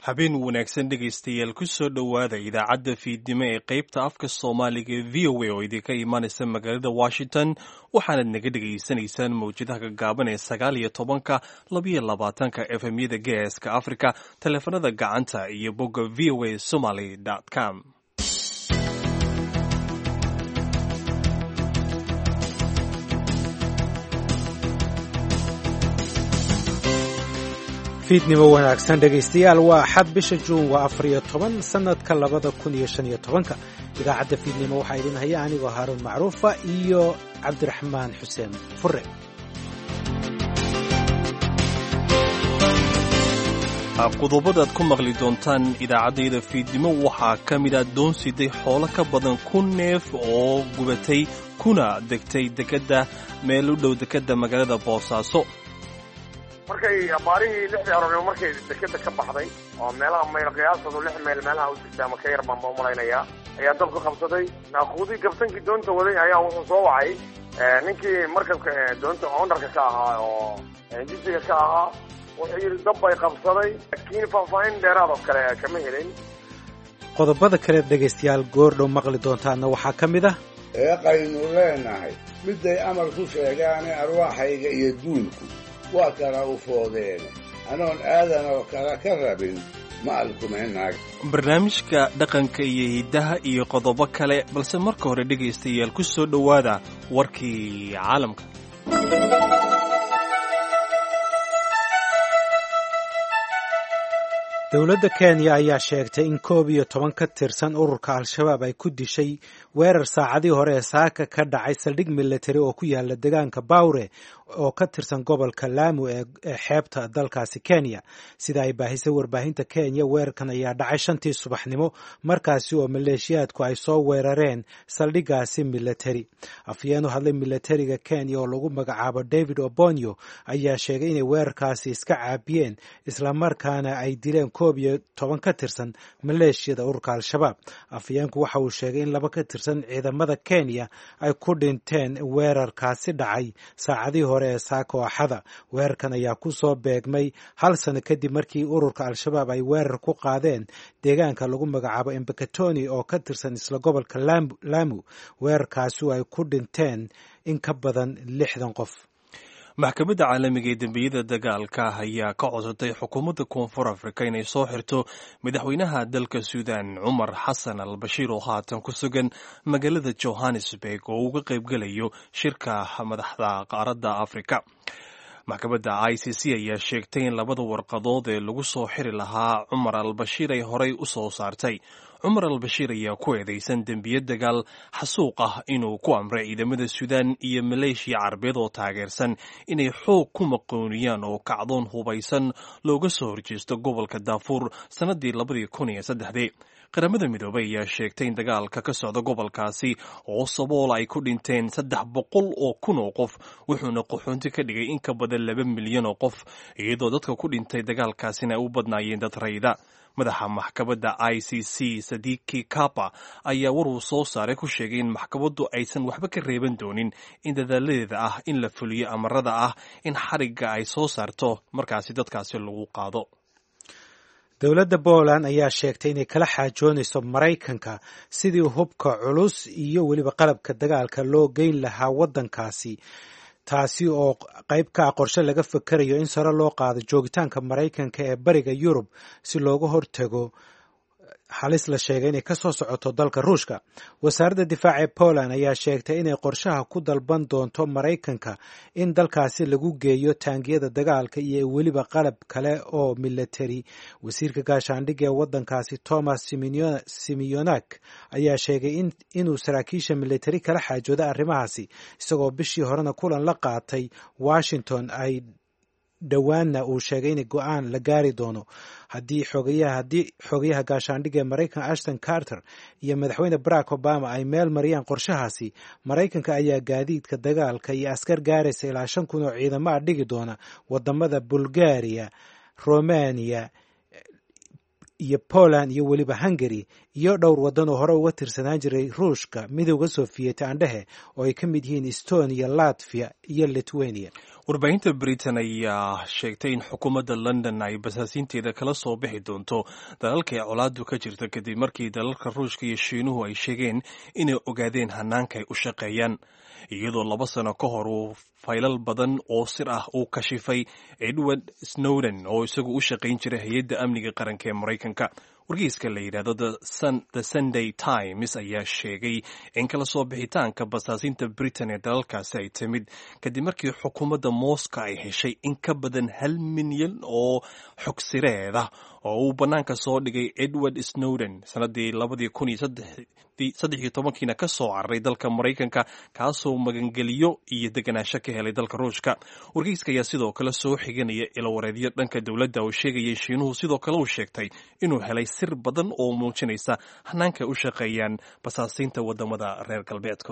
habeen wanaagsan dhegaystayaal ku soo dhowaada idaacadda fiidnimo ee qaybta afka soomaaliga ee v o a oo idinka imaanaysa magaalada washington waxaanad naga dhegaysanaysaan mawjadaha gaggaaban ee sagaal iyo tobanka labayo labaatanka efemyada geeska africa taleefanada gacanta iyo bogga v o a somaly com fiidnimo wanaagsan dhegaystayaal waa axad bisha juun waa afariyo toban sannadka labada kun iyo shan iyo tobanka idaacadda fiidnimo waxaa idin haya anigoo haaruun macruufa iyo cabdiraxmaan xuseen fure qodobadaad ku maqli doontaan idaacaddayda fiidnimo waxaa ka mid a doonsiday xoolo ka badan kun neef oo gubatay kuna degtay dekedda meel u dhow dekedda magaalada boosaaso markay abaarihii lixdii aroornimo markay dekeda ka baxday oo meelaha mayl qiyaasadu lix mayl meelaha u jirta ama ka yar baan ba umalaynayaa ayaa dabka qabsaday naaquudii gabtankii doonta waday ayaa wuxuu soo wacay ninkii markabka doonta ownarka ka ahaa oo jisiga ka ahaa wuxuu yidhi dab bay qabsaday laakiin faahfaahin dheeraad oo kale kama helin qodobada kaleed dhegaystayaal goordhow maqli doontaana waxaa ka mid ah eeqaynu leenahay midday amar ku sheegaane arwaaxayga iyo duulku waa kala u foodeene anoon aadan oo kale ka rabin ma alkumaynaag barnaamijka dhaqanka iyo hiddaha iyo qodobo kale balse marka hore dhegaystayaal ku soo dhowaada warkii caalamka dowladda kenya ayaa sheegtay in koob iyo toban ka tirsan ururka al-shabaab ay ku dishay weerar saacadii hore ee saaka ka dhacay saldhig militari oo ku yaala degaanka bawre oo ka tirsan gobolka laamu ee xeebta dalkaasi kenya sida ay baahisay warbaahinta kenya weerarkan ayaa dhacay shantii subaxnimo markaasi oo maleeshiyaadku ay soo weerareen saldhigaasi militari afyeen u hadlay militariga kenya oo lagu magacaabo david obonyo ayaa sheegay inay weerarkaasi iska caabiyeen islamarkaana ay dileen koob iyo toban ka tirsan maleeshiyada ururka al-shabaab afyeenku waxa uu sheegay in laba ka tirsan ciidamada kenya ay ku dhinteen weerarkaasi dhacay saacadii hore ee saako axada weerarkan ayaa ku soo beegmay hal sano kadib markii ururka al-shabaab ay weerar ku qaadeen deegaanka lagu magacaabo embakatoni oo ka tirsan isla gobolka laamu weerarkaasi ay ku dhinteen in ka badan lixdan qof maxkamadda caalamiga ee dembiyada dagaalka ayaa ka codsatay xukuumadda koonfur afrika inay soo xirto madaxweynaha dalka suudan cumar xasan al bashiir oo haatan ku sugan magaalada johannesburg oo uga qaybgelayo shirka madaxda qaaradda afrika maxkamadda i c c ayaa sheegtay in labada warqadood ee lagu soo xiri lahaa cumar al bashiir ay horey u soo saartay cumar al bashiir ayaa ku eedeysan dembiye dagaal xasuuq ah inuu ku amray ciidamada suudaan iyo maleeshiya carabeed oo taageersan inay xoog ku maqooniyaan oo kacdoon hubaysan looga soo horjeesto gobolka daafuur sannadii labadii kun iyo saddexdii qaramada midoobey ayaa sheegtay in dagaalka ka socda gobolkaasi oo sabool ay ku dhinteen saddex boqol oo kun oo qof wuxuuna qaxoonti ka dhigay in ka badan laba milyan oo qof iyadoo dadka ku dhintay dagaalkaasina ay u badnaayeen dad rayda madaxa maxkamadda i c c sadiki kapa ayaa war uu soo saaray ku sheegay in maxkamaddu aysan waxba ka reeban doonin in dadaaladeeda ah in la fuliyo amarada ah in xarigga ay soo saarto markaasi dadkaasi lagu qaado dowladda poland ayaa sheegtay inay kala xaajoonayso maraykanka sidii hubka culus iyo weliba qalabka dagaalka loo geyn lahaa waddankaasi taasi oo qayb ka ah qorshe laga fakarayo in sare loo qaado joogitaanka maraykanka ee bariga yurub si looga hortago halis la sheegay inay ka soo socoto dalka ruushka wasaaradda difaaca ee poland ayaa sheegtay inay qorshaha ku dalban doonto maraykanka in dalkaasi lagu geeyo taangiyada dagaalka iyo weliba qalab kale oo militari wasiirka gaashaandhigga ee waddankaasi thomas simeyonak ayaa sheegay inuu saraakiisha militari kala xaajooda arrimahaasi isagoo bishii horena kulan la qaatay washington ay dhowaanna uu sheegay in go-aan la gaari doono haddii haddii xogayaha gaashaandhigga ee maraykanka ashton carter iyo madaxweyne barack obama ay meel mariyaan qorshahaasi maraykanka ayaa gaadiidka dagaalka iyo askar gaaraysa ilaa shan kun oo ciidamo ah dhigi doona wadamada bulgaria romania iyo poland iyo weliba hungary iyo dhowr waddan oo hore uga tirsanaan jiray ruushka midowga sofiyeet aandhehe oo ay ka mid yihiin estonia latvia iyo lithuania warbaahinta britain ayaa sheegtay in xukuumadda london ay basaasiinteeda kala soo bixi doonto dalalka ee colaadu ka jirta kadib markii dalalka ruushka iyo shiinuhu ay sheegeen inay ogaadeen hanaanka ay u shaqeeyaan iyadoo laba sano ka hor uu faylal badan oo sir ah uu kashifay edward snowden oo isagu u shaqayn jiray hay-adda amniga qaranka ee maraykanka wargeyska la yidhahdo the sunday times ayaa sheegay in kala soo bixitaanka basaasiinta britain ee dalalkaasi ay timid kadib markii xukuumadda moscow ay heshay in ka badan hal milyan oo xogsireed ah oo uu bannaanka soo dhigay edward snowden sannaddii labadii kun iyo saddex iyo tobankiina ka soo cararay dalka maraykanka kaasoo magangeliyo iyo deganaansho ka helay dalka ruushka wargeyska ayaa sidoo kale soo xiganaya ilawareedyo dhanka dowladda oo sheegayay shiinuhu sidoo kale uu sheegtay inuu helay sir badan oo muujinaysa hanaanka u shaqeeyaan basaasiinta waddamada reer galbeedka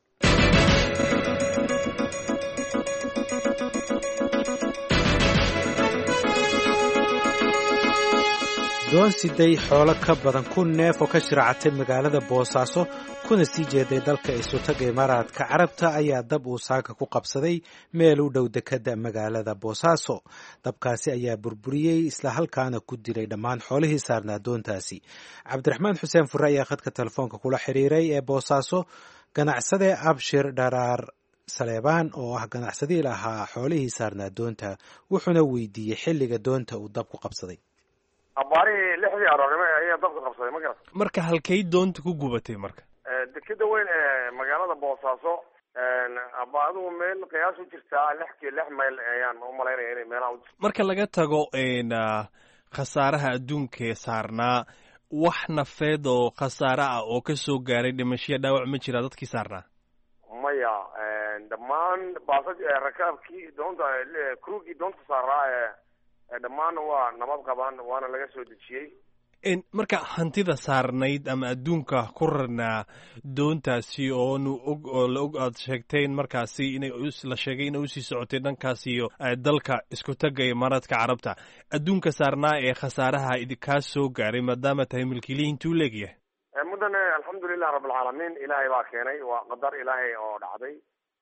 doon siday xoolo ka badan kun neef oo ka shiraacatay magaalada boosaaso kuna sii jeeday dalka isutaga imaaraadka carabta ayaa dab uu saaka ku qabsaday meel u dhow dekadda magaalada boosaaso dabkaasi ayaa burburiyey isla halkaana ku dilay dhammaan xoolihii saarnaa doontaasi cabdiraxmaan xuseen fure ayaa khadka telefoonka kula xiriiray ee boosaaso ganacsade abshir dharaar saleebaan oo ah ganacsadii lahaa xoolihii saarnaa doonta wuxuuna weydiiyey xilliga doonta uu dab ku qabsaday abaarihii lixdii aroornimo ayaa dabka qabsaday ma garat marka halkay doonta ku gubatay marka dekeda weyn ee magaalada boosaaso aba adigu meel qiyaas u jirtaa lix ki lix mayl ayaan umalaynaya inay meelaha u jirto marka laga tago khasaaraha adduunkaee saarnaa wax nafeed oo khasaare ah oo ka soo gaaray dhimashiya dhaawac ma jiraa dadkii saarnaa maya dhammaan baasa rakaabkii doonta crugii doonta saaraa ee dhammaan waa nabad qabaan waana laga soo dejiyey marka hantida saarnayd ama adduunka ku rarnaa doontaasi oonu og oo la og aad sheegteen markaasi inay la sheegay inay usii socotay dhankaas iyo dalka isku taga imaaraadka carabta adduunka saarnaa ee khasaaraha idinkaa soo gaaray maadaama tahay milkiilihi intuu leegyahay muddan alxamdulilah rabbilcaalamiin ilaahay baa keenay waa qadar ilaahay oo dhacday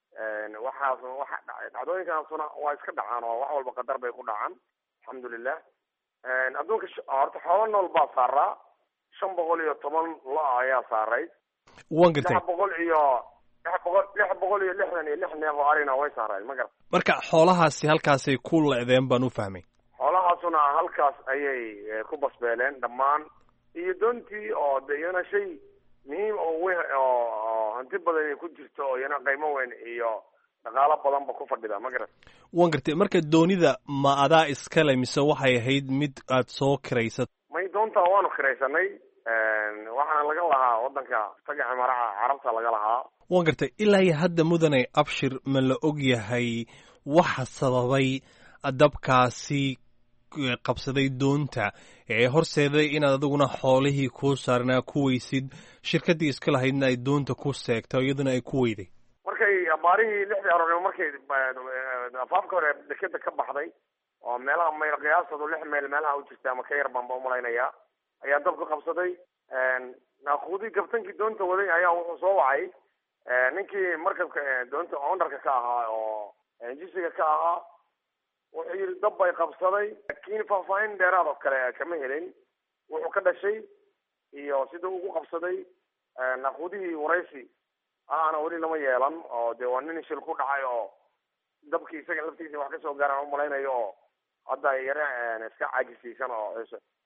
waxaas waxa dhacay dhacdooyinkaasuna waa iska dhacaan oo wax walba qadar bay ku dhacaan alxamdulilah adduunka horta xoolo nool baa saaraa shan boqol iyo toban lo ayaa saarayd wan gartay lix boqol iyo lix boqol lix boqol iyo lixdan iyo lix neef oo arina way saarayd ma garat marka xoolahaasi halkaasay ku lecdeen baan u fahmay xoolahaasuna halkaas ayay ku basbeeleen dhammaan iyo doontii oo de iyana shay muhiim oo we oo hanti badan ku jirto oo iyana qiimo weyn iyo dhaqaalo badanba ku fadhida ma garat wan gartay marka doonida ma adaa iskale mise waxay ahayd mid aad soo kiraysat may doonta waanu kiraysanay waxaana laga lahaa waddanka taga cimaraha carabta laga lahaa wan gartay ilaa iyo hadda mudane abshir ma la og yahay waxa sababay dabkaasi qabsaday doonta ee horseeday inaad adiguna xoolihii kuu saarnaa ku weysid shirkaddii iska lahaydna ay doonta ku seegto iyaduna ay ku weyday markay abaarihii lixdii aroornimo markay afaafka hore dekeda ka baxday oo meelaha mayl qiyaastoodu lix mayl meelaha u jirta ama ka yar baan ba umalaynaya ayaa dabka qabsaday naakuudii gabtankii doonta waday ayaa wuxuu soo wacay ninkii markabka doonta ownarka ka ahaa oo jisiga ka ahaa wuxuu yidhi dab bay qabsaday laakiin faahfaahin dheeraad oo kale kama helin wuxuu ka dhashay iyo siduu ugu qabsaday naakuudihii waraysi aana weli lama yeelan oo dee waa nin shil ku dhacay oo dabkii isaga laftiisa wax kasoo gaaraan umalaynayo oo hadda yare iska caajisaysan oo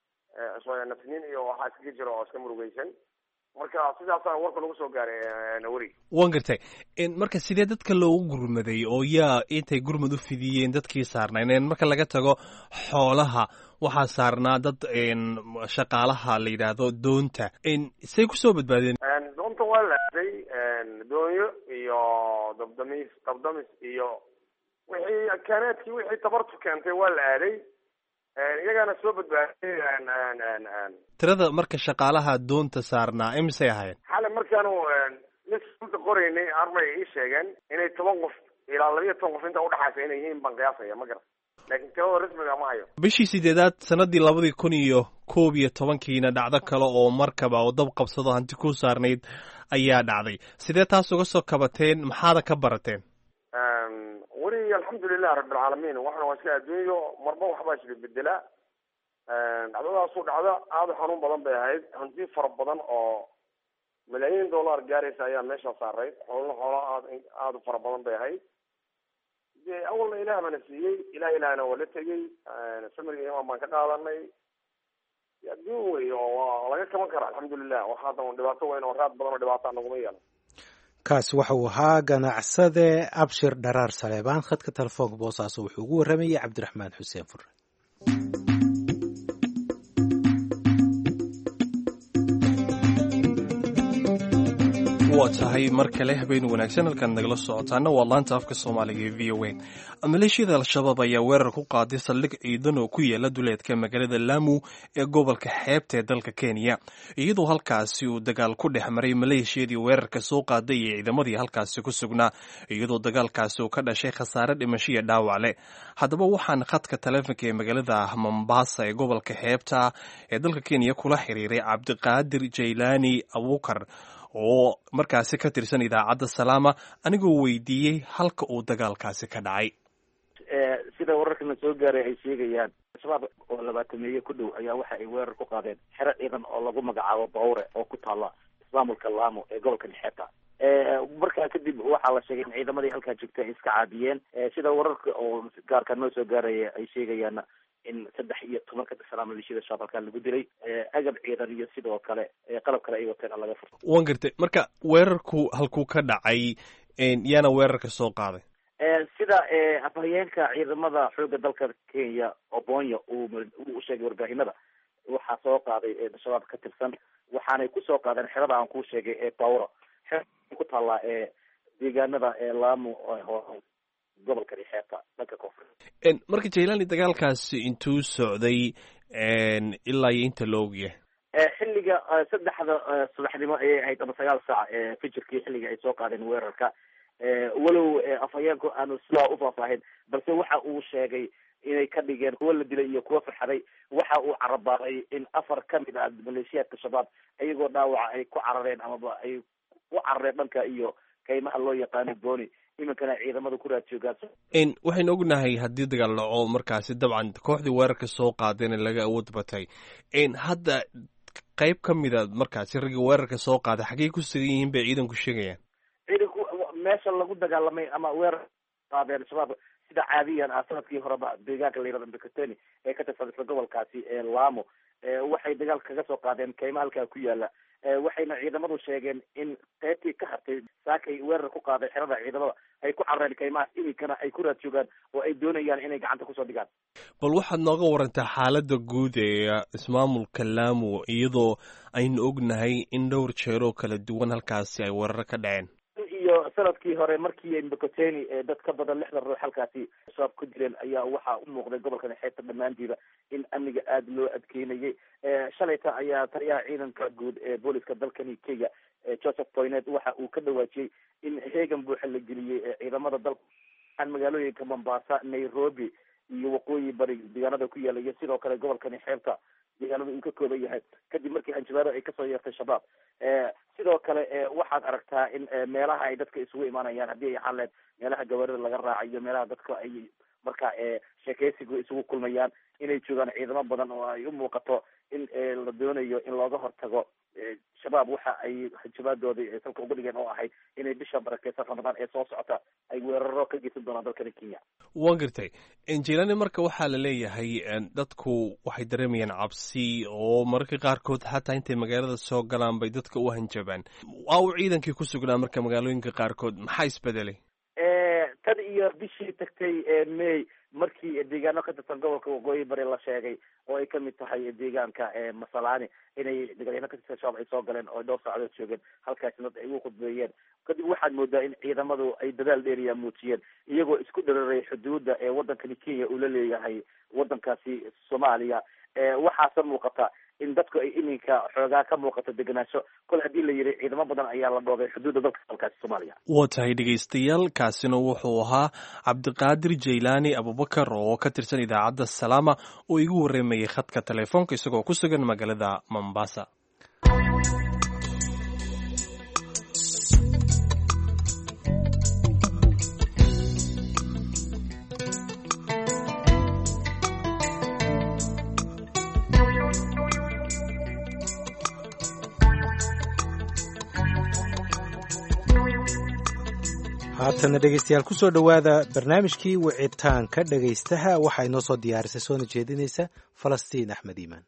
nafsiniin iyo waxaa iskaga jiro oo iska murugeysan marka sidaasaa warka lagu soo gaaray naweri wan gartay marka sidee dadka loogu gurmaday oo yaa intay gurmad u fidiyeen dadkii saarnayn marka laga tago xoolaha waxaa saarnaa dad shaqaalaha la yidhaahdo doonta say kusoo badbaadeen doonta waa la aaday doonyo iyo dabdamis dabdamis iyo wixii kaaneedkii wixii tabartu keentay waa la aaday iyagaana soo badbaaday tirada marka shaqaalaha doonta saarnaa imisay ahaayeen xale markaanu lista qoraynay arbay ii sheegeen inay toban qof ilaa labiyo toban qof inta udhexaysa inay yihiin baan qiyaasaya ma garan laakiin tirada rasmiga ma hayo bishii sideedaad sanadii labadii kun iyo koob iyo tobankiina dhacdo kale oo markaba oo dab qabsado hanti ku saarnayd ayaa dhacday sidee taas uga soo kabateen maxaada ka barateen weli wallahi alxamdulilah rabbilcaalamiin waxana waa iska adduunyo marba waxbaa jira bedela dhacdadaasu dhacda aada u xanuun badan bay ahayd hanti fara badan oo malaayiin dollar gaaraysa ayaa meesha saarayd xoolna xoola aad aada u fara badan bay ahayd de awalna ilaah baana siiyey ilah ilahna waa la tegey samriga imaan baan ka qaadanay adduun wey oo waa laga kaban kara alxamdulilah wax hadda dhibaato weyn oo raad badan oo dhibaata naguma yeelan kaasi waxa uu ahaa ganacsade abshir dharaar saleebaan khadka telefoonka boosaaso wuxuu ugu warramayey cabdiraxmaan xuseen fure waa tahay mar kale habeen wanaagsan halkaan nagala socotaana waa laanta afka soomaaliga ee v o a maleeshiyada al-shabaab ayaa weerar ku qaaday saldhig ciidan oo ku yaala duleedka magaalada laamu ee gobolka xeebta ee dalka kenya iyadoo halkaasi uu dagaal ku dhex maray maleeshiyadii weerarka soo qaaday iyo ciidamadii halkaasi ku sugnaa iyadoo dagaalkaasi uu ka dhashay khasaare dhimasho iyo dhaawac leh haddaba waxaan khadka taleefonka ee magaalada mombasa ee gobolka xeebta ee dalka kenya kula xiriiray cabdiqaadir jaylaani abuukar oo markaasi ka tirsan idaacadda salaama anigoo weydiiyey halka uu dagaalkaasi ka dhacay sida wararkana soo gaaray ay sheegayaan al-shabaab oo labaatameeye ku dhow ayaa waxa ay weerar ku qaadeen xero ciidan oo lagu magacaabo bawre oo ku taala ismaamulka laamo ee gobolka nexeeta markaa kadib waxaa la sheegay in ciidamadii halkaa joogtay ay iska caabiyeen sida wararka oo gaarka noo soo gaaraya ay sheegayaan in saddex iyo toban ka tirsanaa maleeshiyada shabalkaa lagu dilay agab ciidan iyo sidoo kale qalab kale ay wateen laga furto wan gartay marka weerarku halkuu ka dhacay yaana weerarka soo qaaday sida afhayeenka ciidamada xooga dalka kenya obonya uu u sheegay warbaahinada waxaa soo qaaday shabaab ka tirsan waxaanay kusoo qaadeen xerada aan kuu sheegay ee bawro xer ku taallaa ee deegaanada ee laamo gobolka dhexeeta dhanka koonfur marka jailani dagaalkaasi intuu socday ilaa iyo inta la ogyahay xilliga saddexda subaxnimo ayay ahayd ama sagaal saac fijirkii xilliga ay soo qaadeen weerarka walow afhayeenku aanu sidaa ufaahfaahin balse waxa uu sheegay inay ka dhigeen kuwa la dilay iyo kuwa farxaday waxa uu carabaaday in afar kamid ah maleeshiyaadka shabaab iyagoo dhaawaca ay ku carareen amaba ay u carareen dhanka iyo kaymaha loo yaqaano boni iminkana ciidamada ku raad joogaan waxaynu ognahay haddii dagaal dhaco markaasi dabcan kooxdii weerarka soo qaadeen laga awood batay hadda qayb ka mida markaasi raggii weerarka soo qaaday xaggey ku sugan yihiin bay ciidanku sheegayaan ciidanku meesha lagu dagaalamay ama weerar qaadeen shabaab sida caadiyan ah sanadkii horeba deegaanka la yirahdo mbekateni ee ka tirsan isla gobolkaasi ee laamo waxay dagaal kaga soo qaadeen kayma halkaa ku yaala waxayna ciidamadu sheegeen in qaybtii ka hartay saakay weerar ku qaaday xerada ciidamada ay ku carareen kaymaha iminkana ay ku raad joogaan oo ay doonayaan inay gacanta kusoo dhigaan bal waxaad nooga warantaa xaaladda guud ee ismaamulka laamo iyadoo aynu ognahay in dhowr jeeroo kala duwan halkaasi ay weeraro ka dhaceen iyo sanadkii hore markii mbekoteni dad ka badan lixdan ruux halkaasi shabaab ku dileen ayaa waxaa u muuqday gobolka nexeeta dhammaantiiba in amniga aada loo adkeynayay shalayta ayaa taliyaha ciidanka guud ee booliska dalkani kenya joseph poynet waxa uu ka dhawaajiyey in heegan buuxa la geliyey ciidamada dalka magaalooyinka mombasa nairobi iyo waqooyi bari deegaanada ku yaala iyo sidoo kale gobolkani xeebta deegaanada uu ka kooban yahay kadib markii hanjabaado ay kasoo yeertay shabaab sidoo kale waxaad aragtaa in meelaha ay dadka isugu imaanayaan haddii ay xaleed meelaha gawaarida laga raacayo meelaha dadka ay marka sheekeysigu isugu kulmayaan inay joogaan ciidamo badan oo ay u muuqato in la doonayo in looga hortago shabaab waxa ay hanjabaadoodii salka uga dhigeen oo ahayd inay bisha barakeysan ramadaan ee soo socota ay weeraro ka geysan doonaan dalkani kenya wan gartay jilani marka waxaa la leeyahay dadku waxay dareemayaan cabsi oo mararka qaarkood xataa intay magaalada soo galaan bay dadka u hanjabaan waa uu ciidankii ku sugnaa marka magaalooyinka qaarkood maxaa isbedelay tan iyo bishii tagtay may markii deegaano ka tirsan gobolka waqooyi bari la sheegay oo ay kamid tahay deegaanka masalani inay dagaalyaano ka tirsan shabaab ay soo galeen oo dhowr saacadood joogeen halkaasi dad ay ugu khudbeeyeen kadib waxaad moodaa in ciidamadu ay dadaal dheeriya muujiyeen iyagoo isku dhararay xuduudda ee wadankani kenya uu la leeyahay wadankaasi soomaaliya waxaase muuqata in dadku ay iminka xoogaa ka muuqato degenaansho kol haddii la yidhi ciidamo badan ayaa la dhoogay xuduudda dalka dalkaasi soomaaliya waa tahay dhegaystayaal kaasina wuxuu ahaa cabdiqaadir jaylaani abubakar oo ka tirsan idaacadda salaama oo igu warreemayay khadka telefoonka isagoo ku sugan magaalada mombasa haatana dhegeystayaal kusoo dhowaada barnaamijkii wicitaanka dhegaystaha waxaa inoo soo diyaarisay soona jeedinaysa falastiin axmed iimaan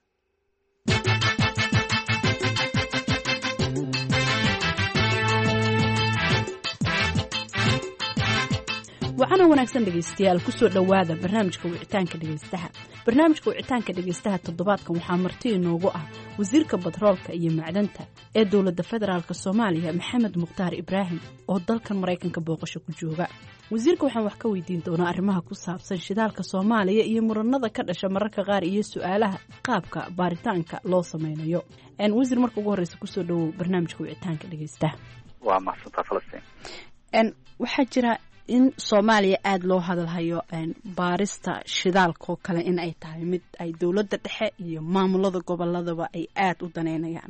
waxaana wanaagsan dhegaystayaal kusoo dhowaada barnaamijka wicitaanka dhegaystaha barnaamijka wicitaanka dhegaystaha toddobaadkan waxaa marti inoogu ah wasiirka batroolka iyo macdanta ee dowladda federaalk soomaaliya maxamed mukhtaar ibraahim oo dalkan maraykanka booqasho ku jooga wasiirka waxaan wax ka weydiin doonaa arrimaha ku saabsan shidaalka soomaaliya iyo muranada ka dhasha mararka qaar iyo su-aalaha qaabka baaritaanka loo sameynayo wasiir marka ugu horeysa kusoo dhowow barnaamijka wicitaanka dhegaystaha waa mahadsantaa falastiin waxaa jira in soomaaliya aada loo hadalhayo baarista shidaalkaoo kale in ay tahay mid ay dowladda dhexe iyo maamulada goboladaba ay aada u daneynayaan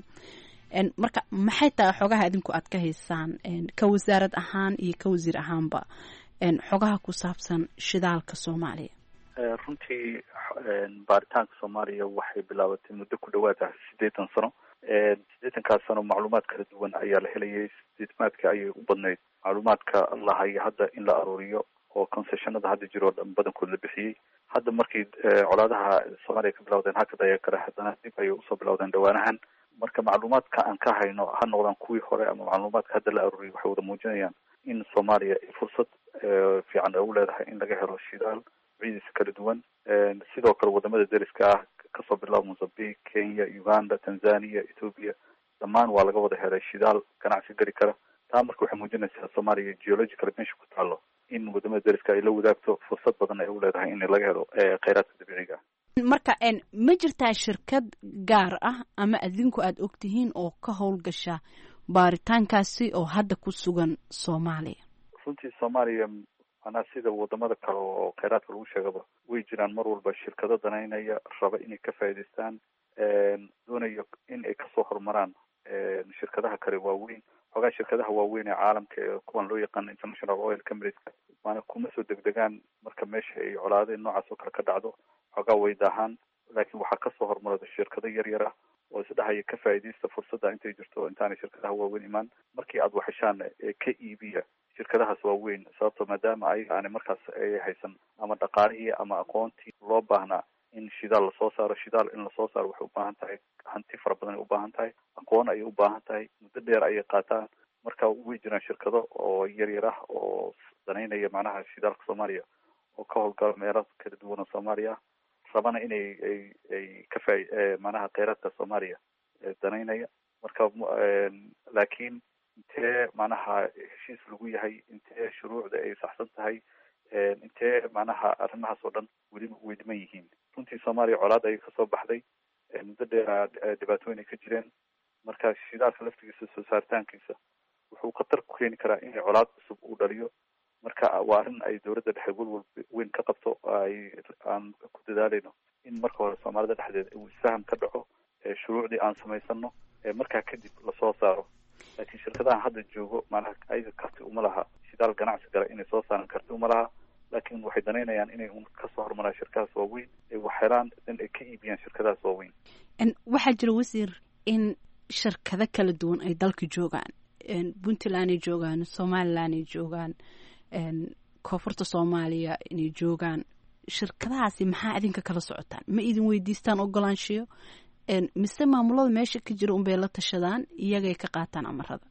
marka maxay tahay xogaha idinku aad ka haysaan ka wasaarad ahaan iyo ka wasiir ahaanba xogaha ku saabsan shidaalka soomaaliya runtii baaritaanka soomaaliya waxay bilaabatay muddo ku dhawaada siddeetan sano siddeetankaas sano macluumaad kala duwan ayaa la helayay sideetmaadka ayay u badnayd macluumaadka lahayo hadda in la aruuriyo oo concessionada hadda jiro o dhan badankood la bixiyey hadda markii colaadaha soomaaliya ka bilawdeen hakad ayaa kale haddana dib ayay usoo bilawdeen dhawaanahan marka macluumaadka aan ka hayno ha noqdaan kuwii hore ama macluumaadka hadda la aruuriyay waxay wada muujinayaan in soomaaliya ay fursad fiican ugu leedahay in laga helo shidaal ciidiisa kala duwan sidoo kale wadamada deriska ah kasoo bilaabo mozambique kenya uganda tanzania ethoopia dhammaan waa laga wada helay shidaal ganacsi geli kara taa marka waxay muujinaysaa soomaaliya geological meesha ku taalo in wadamada deriska ay la wadaagto fursad badan ay u leedahay in laga helo kheyraadka dabiiciga marka ma jirtaa shirkad gaar ah ama adinku aada ogtihiin oo ka howlgasha baaritaankaasi oo hadda ku sugan soomaaliya runtii soomaaliya manaa sida wadamada kale oo kheyraadka lagu sheegaba way jiraan mar walba shirkado danaynaya raba inay ka faa'idaystaan doonayo in ay kasoo horumaraan shirkadaha kale waaweyn xoogaa shirkadaha waaweyn ee caalamka ee kuwan loo yaqaano international oil companies maana kuma soo degdegaan marka meesha ay colaadeen noocaas oo kale ka dhacdo xoogaa way daahaan laakiin waxaa kasoo hormarada shirkado yar yar ah oo isdhahaya ka faa'iidaysta fursadda intay jirto intaanay shirkadaha waaweyn imaan markii aada waxeshaan ka iibiya shirkadahaas waaweyn sababto maadaama ayaga aanay markaas ay haysan ama dhaqaalihii ama aqoontii loo baahnaa in shidaal lasoo saaro shidaal in lasoo saaro waxay ubaahan tahay hanti fara badan ay ubaahan tahay aqoon ayay ubaahan tahay muddo dheer ayay qaataan marka way jiraan shirkado oo yar yar ah oo danaynaya macnaha shidaalka soomaaliya oo ka howlgala meelo kala duwan oo soomaaliya ah rabana inay ay ay ka faa macnaha kheyraadka soomaaliya danaynaya marka laakiin intee macnaha heshiis lagu yahay intee shuruucda ay saxsan tahay intee macnaha arrimahaas oo dhan weliba way dhiman yihiin runtii soomaaliya colaad ayay kasoo baxday muddo dheeraa dhibaatooyin ay ka jireen marka shidaalka laftigiisa soo saaritaankiisa wuxuu khatar ku keeni karaa in colaad cusub uu dhaliyo marka waa arrin ay dowladda dhexe welwal weyn ka qabto ay aan ku dadaaleyno in marka hore soomaalida dhexdeeda uu isfaham ka dhaco shuruucdii aan samaysano markaa kadib lasoo saaro laakiin shirkadahan hadda joogo macnaha ayaga karti uma laha shidaal ganacsi gala inay soo saaran karti uma laha laakiin waxay danaynayaan inay un kasoo horumaraan shirkadahaas waaweyn ay wax helaan in ay ka iibiyaan shirkadahaas waaweyn waxaa jira wasiir in shirkado kala duwan ay dalka joogaan puntland ay joogaan somaliland ay joogaan koonfurta soomaaliya inay joogaan shirkadahaasi maxaa idinka kala socotaan ma idin weydiistaan ogolaanshiyo mise maamulada meesha ka jira unbay la tashadaan iyagay ka qaataan amarada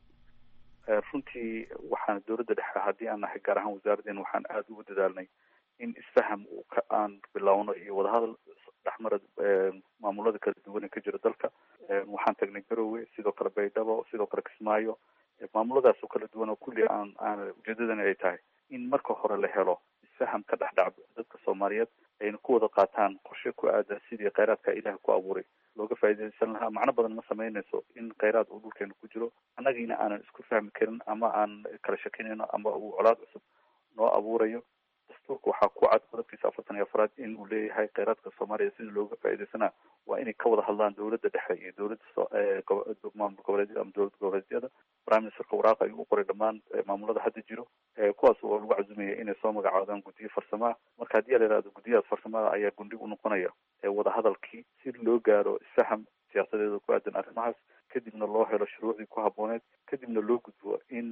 runtii waxaan dowladda dhexe haddii aan nahay gaar ahaan wasaaradeen waxaan aada ugu dadaalnay in isfaham aan bilowno iyo wadahadal dhexmara maamulada kala duwan ee ka jira dalka waxaan tagnay garowe sidoo kale baydhabo sidoo kale kismaayo maamuladaas oo kala duwan oo kulli aan aan ujeedadani ay tahay in marka hore la helo isfaham ka dhex dhac dadka soomaaliyeed ayna ku wada qaataan qorshe ku aadan sidii kheyraadka ilaah ku abuuray looga faa'iidaysan lahaa macno badan ma samaynayso in kheyraad uu dhulkeena ku jiro annagiina aanan isku fahmi karin ama aan kala shakinayno ama uu colaad cusub noo abuurayo dastuurka waxaa ku cad qodobkiisa afartan iyo afraad in uu leeyahay kheyraadka soomaaliya sidii looga faa'iidaysanaa waa inay ka wada hadlaan dowladda dhexe iyo dowladda maamul goboleedyada ama dowlad goboleedyada prime ministerka waraaqa ayuu u qoray dhammaan maamulada hadda jiro kuwaas oo lagu cazumaya inay soo magacaadaan guddiyo farsamaha marka haddii la yihahdo guddiyahaas farsamada ayaa gundhig u noqonaya wadahadalkii si loo gaaro isfaham siyaasadeeda ku aadan arrimahaas kadibna loo helo shuruucdii ku habbooneed kadibna loo gudbo in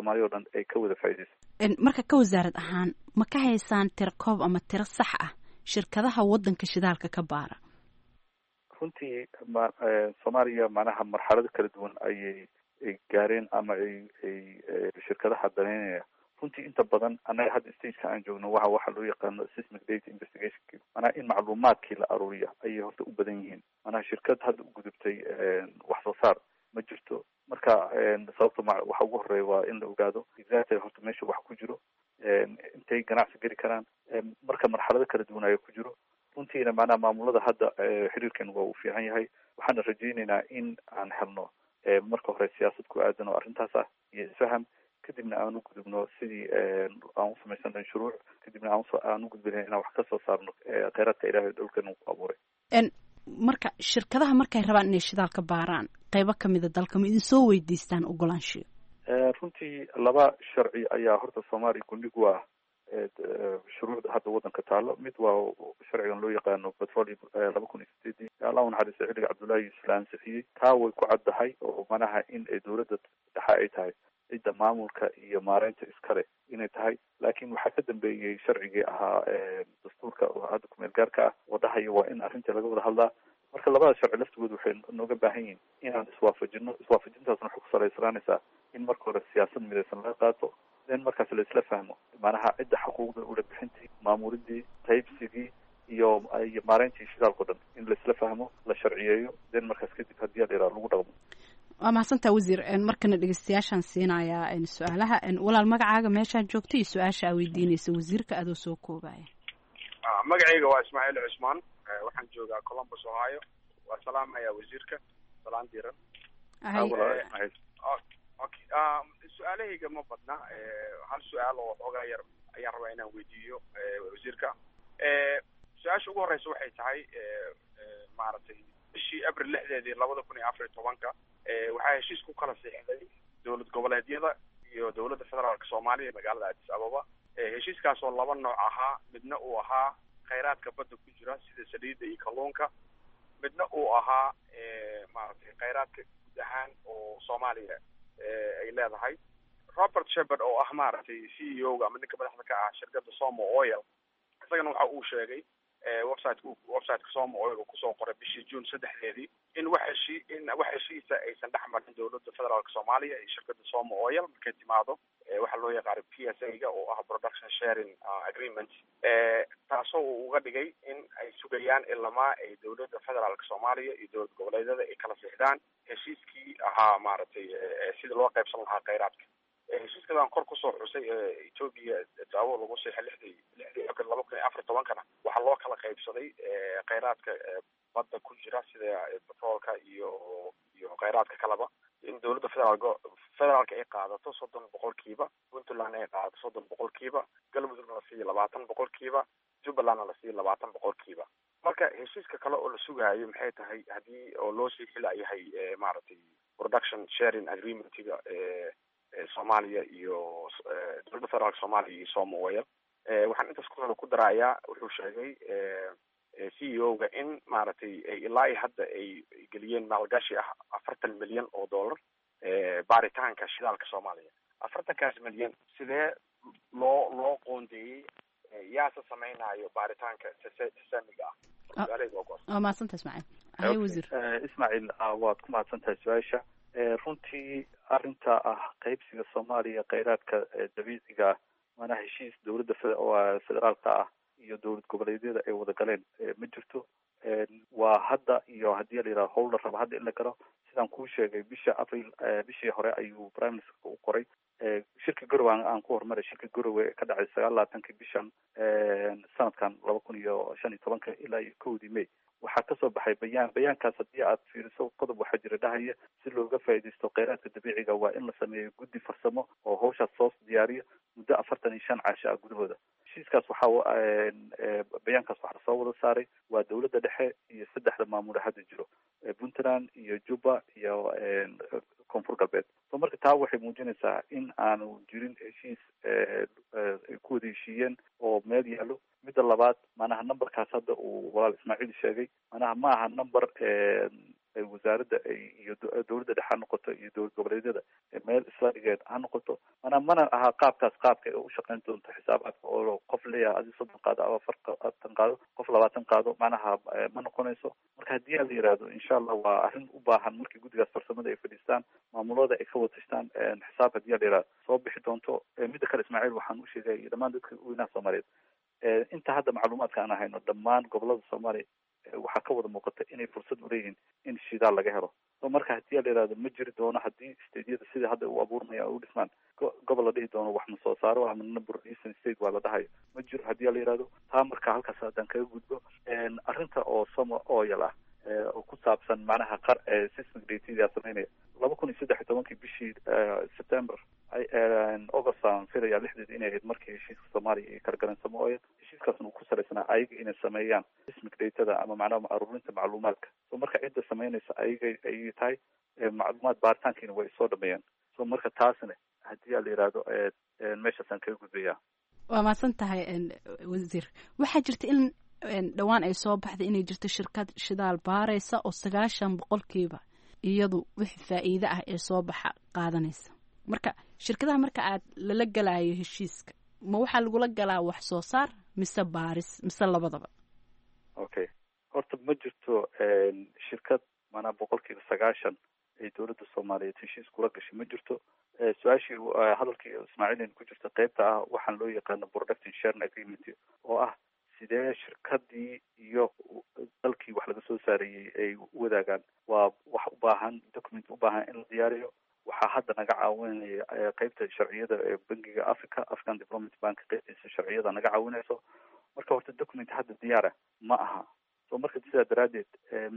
soomaaliya o dhan ay ka wada faa'iideyso marka ka wasaarad ahaan ma ka haysaan tiro koob ama tiro sax ah shirkadaha waddanka shidaalka ka baara runtii ma soomaaliya macnaha marxalado kala duwan ayay ay gaareen ama ay ay shirkadaha daneynaya runtii inta badan annaga hadda stageka aan joogno waxa waxa loo yaqaano seismic data investigation manaha in macluumaadkii la aruuriya ayay horta u badan yihiin manaha shirkad hadda u gudubtay wax soo saar ma jirto marka sababta ma waxa ugu horeeya waa in la ogaado exactly horta meesha wax ku jiro intay ganacsi geli karaan marka marxalado kala duwan ayaa ku jiro runtiina macnaha maamulada hadda xiriirkan waa uu fiican yahay waxaana rajayneynaa in aan helno marka hore siyaasad ku aadan oo arrintaas ah iyo isfaham kadibna aan u gudubno sidii aan u samaysanay shuruuc kadibna aan u gudbina inaan wax kasoo saarno kheyraadka ilahay dhulkan uu ku abuuray marka shirkadaha markay rabaan inay shidaal ka baaraan qeybo kamida dalka ma idin soo weydiistaan ogolaanshiyo runtii laba sharci ayaa horta soomaaliya gundhig u ah shuruucda hadda waddanka taalo mid waa sharcigan loo yaqaano petroleum laba kun iyo sideedii allah unaxariista xilliga cabdullahi yuusuf la ansixiyey taa way ku caddahay oo manaha in dowladda dhexe ay tahay cidda maamulka iyo maareynta iskale inay tahay laakiin waxaa ka dambeeyey sharcigii ahaa dastuurka oo hadda kumeel gaarka ah oo dhahaya waa in arrinta laga wada hadlaa marka labada sharci laftigood waxay nooga baahan yihiin inaan iswaafajino iswaafajintaasna waxay ku salaysanaanaysaa in marka hore siyaasad midaysan laga qaato then markaas la isla fahmo macnaha cidda xuquuqda ula bixintii maamulidii qaybsigii iyo iyo maareyntii shidaalka o dhan in la isla fahmo la sharciyeeyo then markaas kadib haddii a la yaraha lagu dhaqmo waa mahadsantaa wasiir markana dhegeystayaashaan siinayaa su-aalaha walaal magacaaga meeshaad joogto iyo su-aasha aa weydiinaysa wasiirka adoo soo koobaya magacayga waa ismaaciil cusmaan waxaan joogaa columbus ohio waa salaamaya wasiirka salaan diiran okay su-aalahayga ma badna hal su-aal oo xoogaa yar ayaan rabaa inaan weydiiyo wasiirka su-aasha ugu horeysa waxay tahay maaragtay bishii abril lixdeedii labada kun iyo afar iyo tobanka waxaa heshiis ku kala siixday dowlad goboleedyada iyo dowladda federaalka soomaaliya magaalada addis ababa heshiiskaas oo laba nooc ahaa midna uu ahaa khayraadka badda ku jira sida saliidda iyo kalluunka midna uu ahaa maaragtay khayraadka guud ahaan oo soomaaliya ay leedahay robert shepard oo ah maaragtay c e o ga ama ninka madaxda ka ah shirkadda somo oil isagana waxa uu sheegay websiteka websiteka somo oil uu kusoo qoray bishii june saddexdeedii in wax heshi in wax heshiisa aysan dhex marin dowladda federaalka soomaaliya iyo shirkadda somo oil markay timaado waxaa loo yaqaana p s a ga oo ah production sharing agreement taasoo uu uga dhigay in ay sugayaan ilamaa ay dowladda federaalka soomaaliya iyo dowlad goboleedyada ay kala sixdaan heshiiskii ahaa maaragtay sidii loo qaybsan lahaa kheyraadka heshiiskadaan kor kusoo xusay etoobiya daawo lagu siixay lixdii lixdii abril laba kun iyo afar tobankana waxaa loo kala qaybsaday kheyraadka badda ku jira sida petroolka iyo iyo kheyraadka kaleba in dowladda federaalk federaalka ay qaadato soddon boqolkiiba puntland ay qaadato soddon boqolkiiba galmudugna la siiyo labaatan boqolkiiba jubbalandna la siiyo labaatan boqolkiiba marka heshiiska kale oo la sugaayo maxay tahay haddii oo loo sii xilayahay maaragtay production sharing agreementiga soomaaliya iyo dowladda federaalka soomaaliya iyo somo oil waxaan intaas ku ku daraayaa wuxuu sheegay c e o ga in maaragtay ilaa iyo hadda ay geliyeen maalgashi ah afartan milyan oo dollar baaritaanka shidaalka soomaaliya afartankaas milyan sidee loo loo qoondeeyey yaase samaynayo baaritaanka samiga ah waa mahadsanta ismaaciil aye wasiir ismaaciil waad ku mahadsantahay su-aasha runtii arrinta ah qaybsiga soomaaliya kheyraadka dabiiciga ah maanaa heshiis dowladda federaalka ah iyo dowlad goboleedyada ay wada galeen ma jirto waa hadda iyo haddii la yidhaha howl la raba hadda in la galo sidaan kuu sheegay bisha april bishii hore ayuu prime ministerka u qoray shirka garowe aan ku horumaray shirka garowe ka dhacay sagaal labaatankii bishan sanadkan laba kun iyo shan iyo tobanka ilaa iyo kowdii may waxaa kasoo baxay bayaan bayaankaas haddii aad fiiriso qodob waxaa jira dhahaya si looga faa'iidaysto kheyraadka dabiiciga waa in la sameeyo guddi farsamo oo hawshaas soo diyaariyo muddo afartan iyo shan caasho ah gudahooda heshiiskaas waxaa bayaankaas waxaa soo wada saaray waa dowladda dhexe iyo saddexda maamule hadda jiro puntland iyo juba iyo koonfur galbeed so marka taa waxay muujinaysaa in aanu jirin heshiis ay ku wada heshiiyeen oo meel yaalo midda labaad manaha numberkaas hadda uu walaal ismaaciil sheegay manaha ma aha number wasaaradda iyo dowladda dhexe ha noqoto iyo dowlad goboleedyada meel isla dhigeed ha noqoto mana mana ahaa qaabkaas qaabka ay u shaqeyn doonto xisaabaadka oo qof leeyahay adi soddon qaado ama afartan qaado qof labaatan qaado macnaha ma noqonayso marka haddii la yihahdo insha allah waa arrin u baahan markii guddigaas farsamada ay fadhiistaan maamulada ay ka watashaan xisaab haddii la yihahdo soo bixi doonto midda kale ismaaciil waxaan u sheegay iyo dhammaan dadka weynaha soomaaliyeed inta hadda macluumaadka aan hayno dhammaan gobolada soomaaliya waxaa ka wada muuqata inay fursad uleeyihiin in shidaal laga helo so marka hadii la yihahdo ma jiri doono haddii stateyada sidai hadda u abuurmaya u dhismaan gobol la dhihi doono wax ma soo saaro ama number eastern state waa la dhahayo ma jiro haddii la yihahdo taa marka halkaas haddaan kaga gudbo arrinta oo somo oyal ah oo ku saabsan macnaha qar system datada sameynaya laba kun iyo saddex iyo tobankii bishii september august aan filaya lixdeed inay ahayd markii heshiiska soomaaliya iyo kala samo oyal heshiiskaasna uu ku salaysanaa ayaga inay sameeyaan sismic datada ama macnaha aruurinta macluumaadka so marka cidda sameynaysa ayaga ayay tahay macluumaad baaritaankiina way soo dhameeyeen so marka taasna haddii la yihahdo meeshaasaan kaga gudbaya waa mahadsan tahay wasiir waxaa jirta in dhowaan ay soo baxday inay jirto shirkad shidaal baaraysa oo sagaashan boqolkiiba iyadu wixii faa'iide ah ee soo baxa qaadanaysa marka shirkadaha marka aad lala galayo heshiiska ma waxaa lagula galaa wax soo saar mise baaris mise labadaba okay horta ma jirto shirkad maanaa boqolkiiba sagaashan ay dowladda soomaaliyeed heshiis kula gashay ma jirto su-aashii hadalkii ismaaciilin ku jirta qeybta ah waxaan loo yaqaano production sharing agreement oo ah sidee shirkadii iyo dalkii wax laga soo saarayey ay u wadaagaan waa wax u baahan document u baahan in la diyaariyo waxaa hadda naga caawinaya qeybta sharciyada ee bangiga africa african development bank qeybtiisa sharciyada naga caawinayso marka horta document hadda diyaara ma aha so marka sidaa daraadeed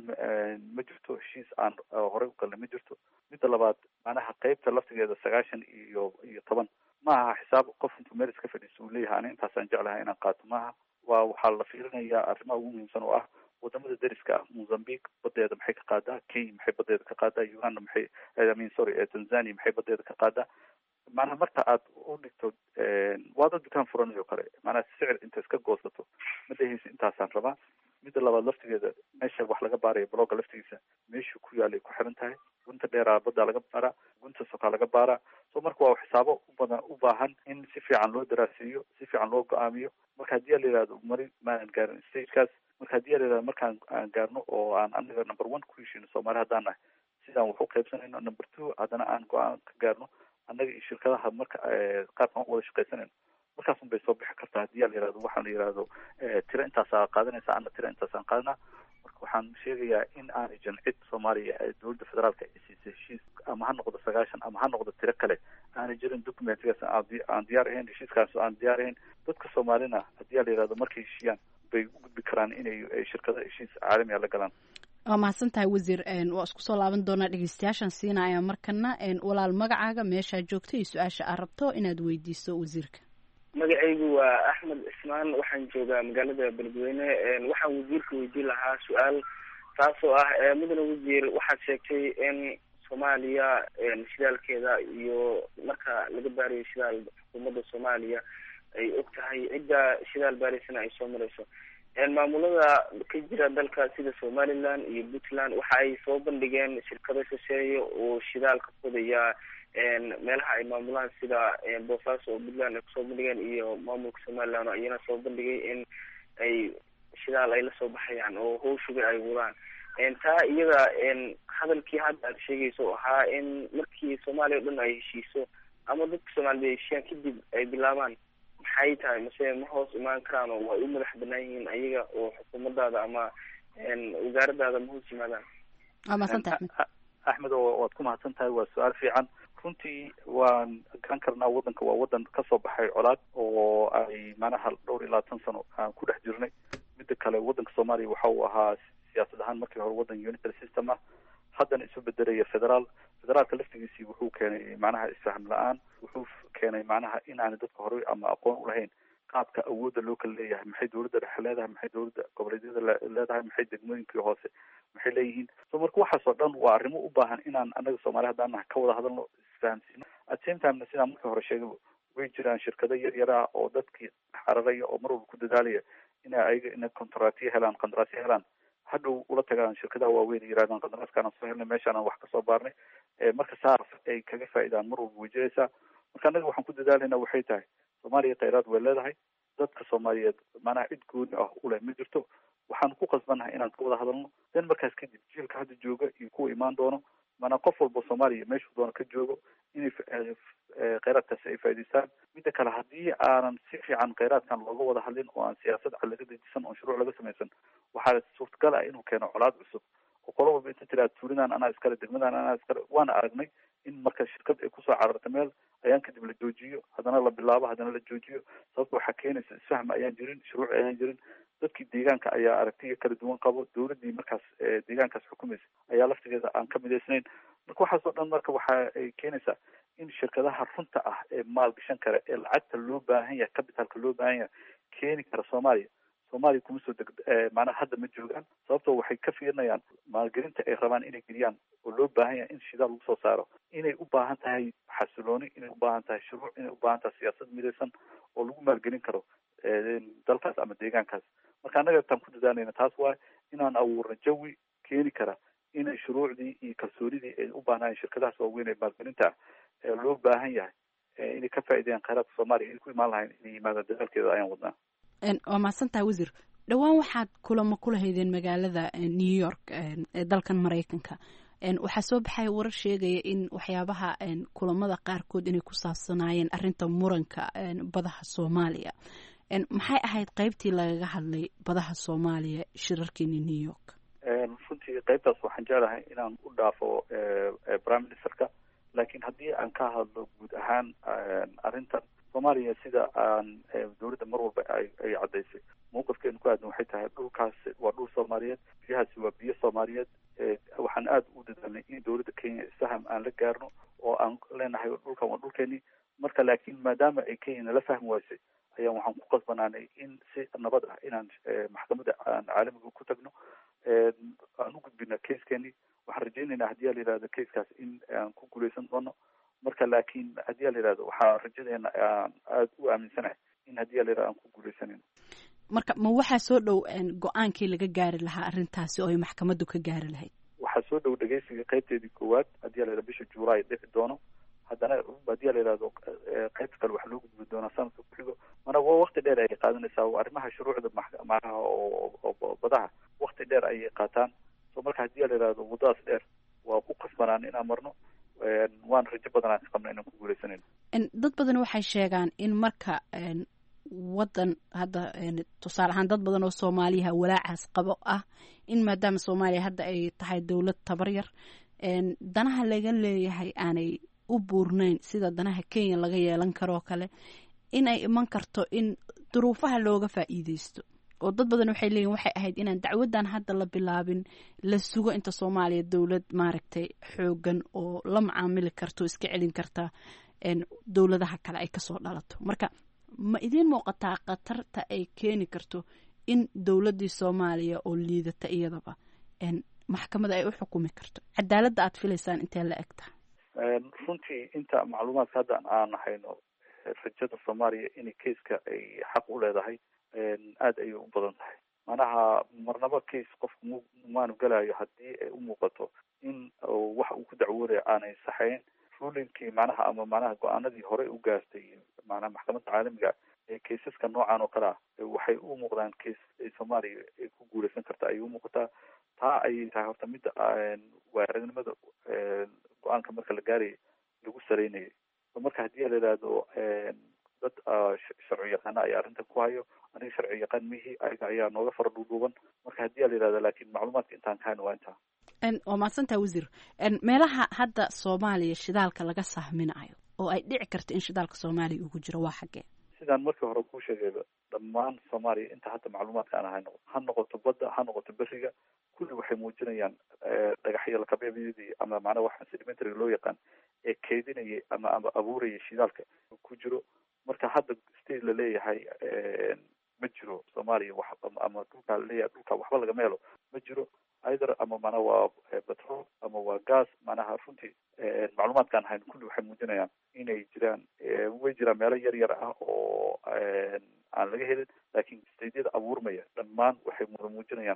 ma jirto heshiis aan horey u galnay ma jirto midda labaad macnaha qeybta laftigeeda sagaashan iyo iyo toban ma aha xisaab qof intuu meel iska fadhiiso uu leeyahay ani intaasaan jeclahay inaan qaato maaha waa waxaa la fiirinayaa arrimaha ugu muhiimsan oo ah wadamada deriska ah mozambique badeeda maxay ka qaadaa kenya maxay badeeda ka qaadaa uganda maxay imean sorry tanzania maxay badeeda ka qaadaa macnaha marka aad u dhigto waada dukaan furanayo kale macnaha sicir inta iska goosato ma dhehaysa intaasaan rabaa midda labaad laftigeeda meesha wax laga baarayo blogga laftigiisa meeshuu ku yaalay ku xiran tahay gunta dheeraa baddaa laga baaraa gunta sokaa laga baaraa so marka waa xisaabo ubadan u baahan in si fiican loo daraaseeyo si fiican loo go-aamiyo marka haddii a la yihahdo mari maanan gaarin stagekaas marka haddii a la yihahdo markaan aan gaarno oo aan anaga number one ku heshino soomaali haddaan nahay sidaan wax u qaybsanayno number two haddana aan go-aan ka gaarno annaga iyo shirkadaha marka qaabkaan u wada shaqaysanayno markaasun bay soo bixi kartaa haddii a la yihahdo waxaan la yihahdo tiro intaasaa qaadanaysa ana tiro intaasaan qaadanaa marka waxaan sheegayaa in aanay jancid soomaaliya ee dowladda federaalka ay siisay heshiis ama ha noqdo sagaashan ama ha noqdo tiro kale aanay jirin documentigaas aan diyaar ahayn heshiiskaas aan diyaar ahayn dadka soomaalina haddii a la yihahdo markay heshiiyaan bay u gudbi karaan inay shirkada heshiis caalamiga la galaan waa mahadsan tahay wasiir waa isku soo laaban doonaa dhegeystayaashan siinaya markana walaal magacaaga meeshaa joogto iyo su-aasha aad rabto inaad weydiiso wasiirka magacaygu waa axmed cismaan waxaan joogaa magaalada beledweyne waxaan wasiirka weydiin lahaa su-aal taasoo ah mudane wasiir waxaad sheegtay in soomaaliya shidaalkeeda iyo marka laga baarayo shidaal xukuumadda soomaaliya ay og tahay cidda shidaal baaraysana ay soo marayso maamulada ka jira dalka sida somaliland iyo puntland waxa ay soo bandhigeen shirkado shisheeye oo shidaal ka fodaya meelaha ay maamulaan sida boosaaso oo puntland ay kusoo bandhigeen iyo maamulka somaliland iyana soo bandhigay in ay shidaal ay lasoo baxayaan oo hawshuga ay wadaan taa iyada hadalkii hadda aad sheegayso oo ahaa in markii soomaaliya o dhan ay heshiiso ama dadka soomaaliyed ay heshiiyaan kadib ay bilaabaan maxay tahay mase ma hoos imaan karaan oo way u madax banaan yihiin ayaga oo xukuumadaada ama wasaaradaada ma hoos yimaadaan waa mahadsantahay axmed oo waad ku mahadsan tahay waa su-aal fiican runtii waan garan karnaa waddanka waa waddan kasoo baxay colaad oo ay macnaha dhowr iyo labaatan sano aan ku dhex jirnay midda kale waddanka soomaaliya waxa uu ahaa siyaasad ahaan markii hore waddan unitary system ah haddana isu bedelaya federaal federaalka laftigiisii wuxuu keenay macnaha isfahm la-aan wuxuu keenay macnaha in aanay dadka horey ama aqoon ulahayn qaabka awoodda loo kala leeyahay maxay dowladda dhexe leedahay maxay dowladda goboleedyada leedahay maxay degmooyinkii hoose maxay leeyihiin so marka waxaas oo dhan waa arrimo u baahan inaan anaga soomaali haddaan nahay ka wada hadalno isfahamsiino at same timena sidaan markii hore sheegay way jiraan shirkado yar yar ah oo dadkii xararaya oo mar walba ku dadaalaya ina ayaga ina contractyo helaan qandaraasyo helaan hadhow ula tagaan shirkadaha waaweyn ay yirahdaan qandaraaskaana soo helnay meeshaana wax kasoo baarnay marka saas ay kaga faa'iidaan mar walba way jiraysaa marka annaga waxaan ku dadaalayna waxay tahay soomaaliya khayraad way leedahay dadka soomaaliyeed macnaha cid gooni ah uleh ma jirto waxaan ku qasbannahay inaan ka wada hadalno den markaas kadib jiilka hadda jooga iyo kuwa imaan doono maanaa qof walba soomaaliya meeshuu doono ka joogo inay kheyraadkaasi ay faa'idaystaan midda kale haddii aanan si fiican kheyraadkan looga wada hadlin oo aan siyaasad cad laga dejisan oon shuruuc laga samaysan waxaa suurtagal ah inuu keeno colaad cusub oo qolo walba inta tiraad tuulidan anaa iskale degmadan anaa iskale waana aragnay in marka shirkad ay kusoo cararta meel ayaan kadib la joojiyo haddana la bilaabo haddana la joojiyo sababta waxaa keenaysa isfahm ayaan jirin shuruuc ayaan jirin dadkii deegaanka ayaa aragtiya kala duwan qabo dowladdii markaas deegaankaas xukumaysa ayaa laftigeeda aan ka midaysnayn marka waxaas oo dhan marka waxa ay keenaysaa in shirkadaha runta ah ee maalgashan kara ee lacagta loo baahan yahay capitalka loo baahan yahay keeni kara soomaaliya soomaaliya kuma soo deg macnaha hadda ma joogaan sababtoo waxay ka fiirinayaan maalgelinta ay rabaan inay geliyaan oo loo baahan yahay in shidaal lagu soo saaro inay u baahan tahay xasilooni inay u baahan tahay shuruuc inay u baahan tahay siyaasad midaysan oo lagu maalgelin karo dalkaas ama deegaankaas marka annaga taan ku dadaalayna taas waay inaan abuurno jawi keeni kara inay shuruucdii iyo kalsoonidii ay u baahnaayeen shirkadahaas waaweyn ee maalgelinta ee loo baahan yahay inay ka faa'iideeyaan kheyraadka soomaaliya inay ku imaan lahayn inay yimaadaan dadaalkeeda ayaan wadnaa waa mahadsantaha wasiir dhowaan waxaad kulamo kula haydeen magaalada new york ee dalkan maraykanka waxaa soo baxaya warar sheegaya in waxyaabaha kulamada qaarkood inay ku saabsanaayeen arinta muranka badaha soomaaliya maxay ahayd qeybtii lagaga hadlay badaha soomaaliya shirarkeeni new york runtii qeybtaas waxaan jeclahay inaan u dhaafo prime ministerka laakiin haddii aan ka hadlo guud ahaan arrintan soomaaliya sida aan dowladda mar walba ay ay caddaysay mawqifkeenu ku aadan waxay tahay dhulkaas waa dhul soomaaliyeed biyahaasi waa biyo soomaaliyeed waxaan aada u dadaalnay in dowladda kenya isfaham aan la gaarno oo aan leenahay dhulkan waa dhulkeenii marka laakiin maadaama ay kenya nala fahmi waysay ayaan waxaan ku qasbanaanay in si nabad ah inaan maxkamadda aan caalamiga ku tagno aan u gudbina caskeeni waxaan rajaynaynaa haddii a la yihahdo caskaas in aan ku guuleysan doono marka laakiin haddii a la yihahdo waxaa rajadeena aan aada u aaminsanahay in haddii a la yihahdo aan ku guuleysanayno marka ma waxaa soo dhow go-aankii laga gaari lahaa arrintaasi oo ay maxkamaddu ka gaari lahayd waxaa soo dhow dhegeysiga qaybteedii koowaad haddii a la yihahdo bisha juulaay dhici doono haddana haddii a la yihahdo qaybta kale waxaa loo gudbi doonaa sanadka kuxigo mana waa wakti dheer ayay qaadanaysaa arrimaha shuruucda macnaha oo badaha wakti dheer ayay qaataan so marka haddii a la yihahdo waddadaas dheer waa ku qasbanaan inaan marno waana rajo badan aan ka qabna inaan ku guuleysanayno dad badan waxay sheegaan in marka waddan hadda tusaale ahaan dad badan oo soomaaliyaha walaacaas qabo ah in maadaama soomaaliya hadda ay tahay dowlad tabar yar danaha laga leeyahay aanay u buurnayn sida danaha kenya laga yeelan karoo kale inay iman karto in duruufaha looga faa'iideysto oo dad badan waxay leeyihin waxay ahayd inaan dacwaddan hadda la bilaabin la sugo inta soomaaliya dowlad maaragtay xoogan oo la macaamili karto iska celin karta dowladaha kale ay kasoo dhalato marka ma idiin muuqataa khatarta ay keeni karto in dowladdii soomaaliya oo liidata iyadaba maxkamada ay u xukumi karto cadaaladda aad filaysaan intee la eg tahay runtii inta macluumaadka hadda aan hayno rajada soomaaliya inay keiska ay xaq u leedahay aada ayay u badan tahay manaha marnaba case qofku m maanu gelayo haddii ay u muuqato in wax uu ku dacwoonayo aanay saxeyn rulinkii macnaha ama macnaha go-aanadii horey u gaartay macnaha maxkamadda caalamiga ee kaysaska noocan oo kale ah waxay u muuqdaan case ay soomaaliya ay ku guuleysan karta ayay u muuqataa taa ayay tahay horta midda waa aragnimada go-aanka marka la gaaraya lagu saleynayay marka haddii la yihahdo dad sharci yaqaana ayaa arrintan ku hayo aniga sharci yaqaan mihi ayaga ayaa nooga fara dhuudhuuban marka haddii a la yihahdo laakiin macluumaadka intaan ka hayno waa intaa waa mahadsantaa wasiir meelaha hadda soomaaliya shidaalka laga sahminayo oo ay dhici karto in shidaalka soomaaliya ugu jiro waa xaggee sidaan markii hore kuu sheegayba dhammaan soomaaliya inta hadda macluumaadka aan hayno ha noqoto badda ha noqoto beriga kulli waxay muujinayaan dhagaxyo lakabeebyadii ama macnaha waxa sedimentary loo yaqaan ee keydinayay ama ama abuurayay shidaalka ku jiro marka hadda state la leeyahay ma jiro soomaaliya wax ama dhulkaa laleeyahay dhulka waxba lagama helo ma jiro either ama mana waa petrol ama waa gas manaha runtii macluumaadkaan hayn kulli waxay muujinayaan inay jiraan way jiraan meelo yar yar ah oo aan laga helin laakiin stadyada abuurmaya dhammaan waxay muda muujinayaan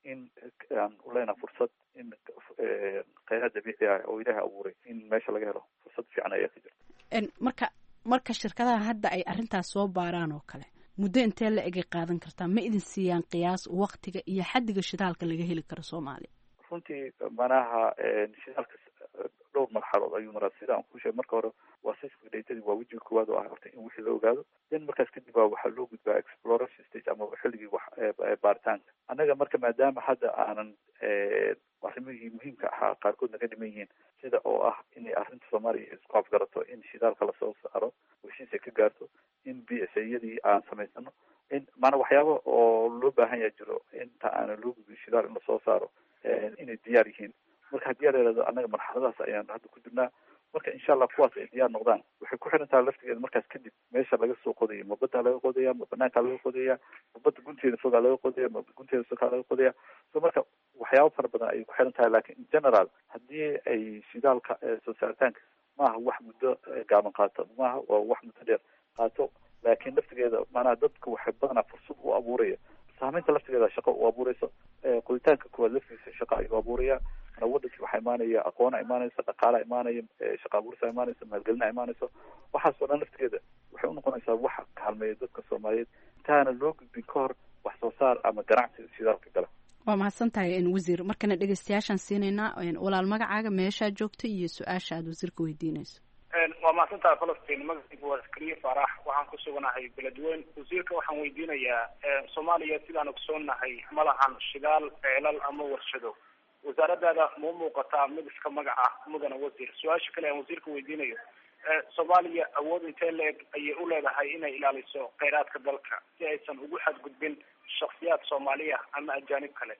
in aan uleenaha fursad in kheyraad dabiici ah oo ilaahay abuuray in meesha laga helo fursad fiican ayaa ka jirta marka marka shirkadaha hadda ay arrintaas soo baaraan oo kale muddo intee la egay qaadan kartaa ma idin siiyaan qiyaas waktiga iyo xaddiga shidaalka laga heli karo soomaaliya runtii manaha shidaalka dhowr marxalood ayuu maraa sida aan ku sheegay marka hore waa sismic datadii waa wejiga koowaad oo ah horta in wixii la ogaado then markaas kadib baa waxaa loo gudbaa exploration stage ama xilligii wax baaritaanka annaga marka maadaama hadda aanan arrimihii muhiimka ahaa qaarkood naga dhiman yihiin sida oo ah inay arrinta soomaaliya isku afgarato in shidaalka lasoo saaro heshiis ay ka gaarto in b s yadii aan samaysano in maanaa waxyaaba oo loo baahan yaa jiro inta aanan loo gudbin shidaal in lasoo saaro inay diyaar yihiin marka haddii aa laihahdo annaga marxaladahaas ayaan hadda ku jirnaa marka insha allah kuwaas ay diyaar noqdaan waxay ku xiran tahay laftigeeda markaas kadib meesha laga soo qodayo ma baddaa laga qodaya ma banaankaa laga qodaya ma badda gunteeda fogaa laga qodaya ma gunteeda sokaa laga qodaya so marka waxyaaba fara badan ayay ku xiran tahay lakin in general haddii ay shidaalka soo saaritaanka maaha wax muddo gaaban qaato maaha waa wax muddo dheer qaato laakiin laftigeeda maanaha dadka waxay badanaa fursad u abuuraya saameynta laftigeeda shaqo u abuureyso qoditaanka kuwaad laftigiisa shaqa ayuu abuuraya wadankii waxaa imaanaya aqoona imaanaysa dhaqaala imaanaya shaqa abuurisa imaanaysa maalgelina imaanayso waxaas oo dhan laftigeeda waxay unoqonaysaa waxa kaalmeeya dadka soomaaliyeed intaana loo gudbin ka hor wax soo saar ama ganacsi shidaalka gala waa mahadsan tahay wasiir markana dhegeystayaashaan siinaynaa walaal magacaaga meeshaa joogto iyo su-aasha aada wasiirka weydiinayso waa mahadsantahay falastiin magacaygu waa askariye faarax waxaan ku suganahay beledweyn wasiirka waxaan weydiinayaa soomaaliya sidaan ogsoonnahay ma lahan shidaal ceelal ama warshado wasaaradaada ma muuqataa mid iska magac ah mudana wasiir su-aasha kale aan wasiirka weydiinayo soomaaliya awood intee la-eg ayay u leedahay inay ilaaliso kheyraadka dalka si aysan ugu xadgudbin shaksiyaad soomaaliya ama ajaanib kale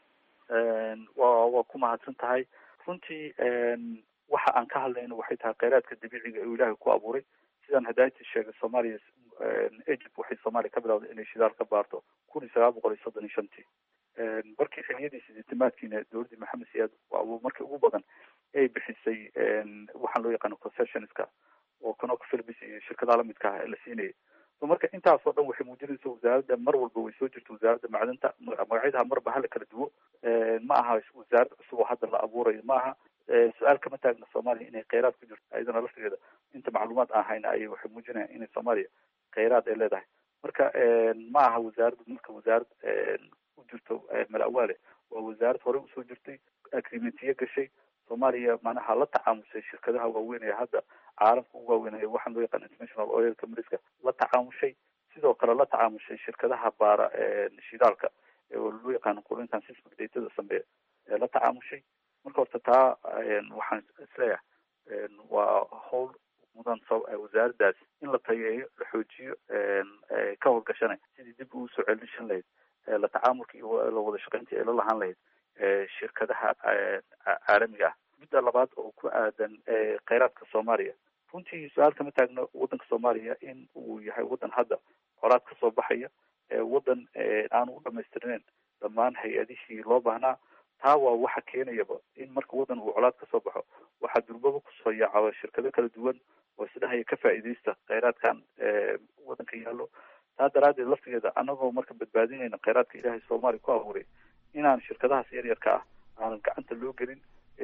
wa waa ku mahadsan tahay runtii waxa aan ka hadlayno waxay tahay kheyraadka dabiiciga uu ilaahay ku abuuray sidaan hadaaytii sheegay soomaaliya egypt waxay soomaaliya ka bilawday inay shidaal ka baarto kun iyo sagaal boqol iyo soddon iyo shantii markii xiliyadii sideetamaadkiina dowladdii maxamed siyaad markii ugu badan ay bixisay waxaan loo yaqaano concessionska oo canoka philbis iyo shirkadaha lamidka ah ee la siinayay so marka intaasoo dhan waxay muujinaysa wasaaradda mar walba way soo jirta wasaaradda macdanta magacyadaha marba hala kala duwo ma aha wasaarad cusub oo hadda la abuurayo ma aha su-aal kama taagna soomaaliya inay kheyraad ku jirto ayadana laftigeeda inta macluumaad aan hayna ayay waxay muujinayaan inay soomaaliya kheyraad ay leedahay marka ma aha wasaaradda marka wasaarad u jirto malawaale waa wasaarad horey usoo jirtay agreementiyo gashay soomaaliya manaha la tacaamushay shirkadaha waaweyn ee hadda caalamka ugu waaweynaya waxaan loo yaqaan international oil companieska la tacaamushay sidoo kale la tacaamushay shirkadaha baara shidaalka oo loo yaqaano qulintan sismic datada sameeya ee la tacaamushay marka horta taa waxaan isleeyahay waa howl mudan wasaaraddaas in la tayeeyo la xoojiyo ka howlgashanay sidii dib ugu soo celishan lahayd la tacaamulka iyo la wada shaqayntii ay la lahaan lahayd shirkadaha caalamiga ah midda labaad oo ku aadan kheyraadka soomaaliya runtii su-aal kama taagno waddanka soomaaliya in uu yahay waddan hadda colaad kasoo baxaya waddan aanu u dhamaystirneyn dhammaan hay-adihii loo baahnaa taa waa waxa keenayaba in marka waddan uu colaad kasoo baxo waxaa durbaba kusoo yaacaba shirkado kala duwan oo isdhahaya ka faa'iidaysta kheyraadkan waddanka yaallo taa daraaddeed laftigeeda anagoo marka badbaadinayna kheyraadka ilaahay soomaaliya ku abuuray inaan shirkadahaas yar yarka ah aanan gacanta loo gelin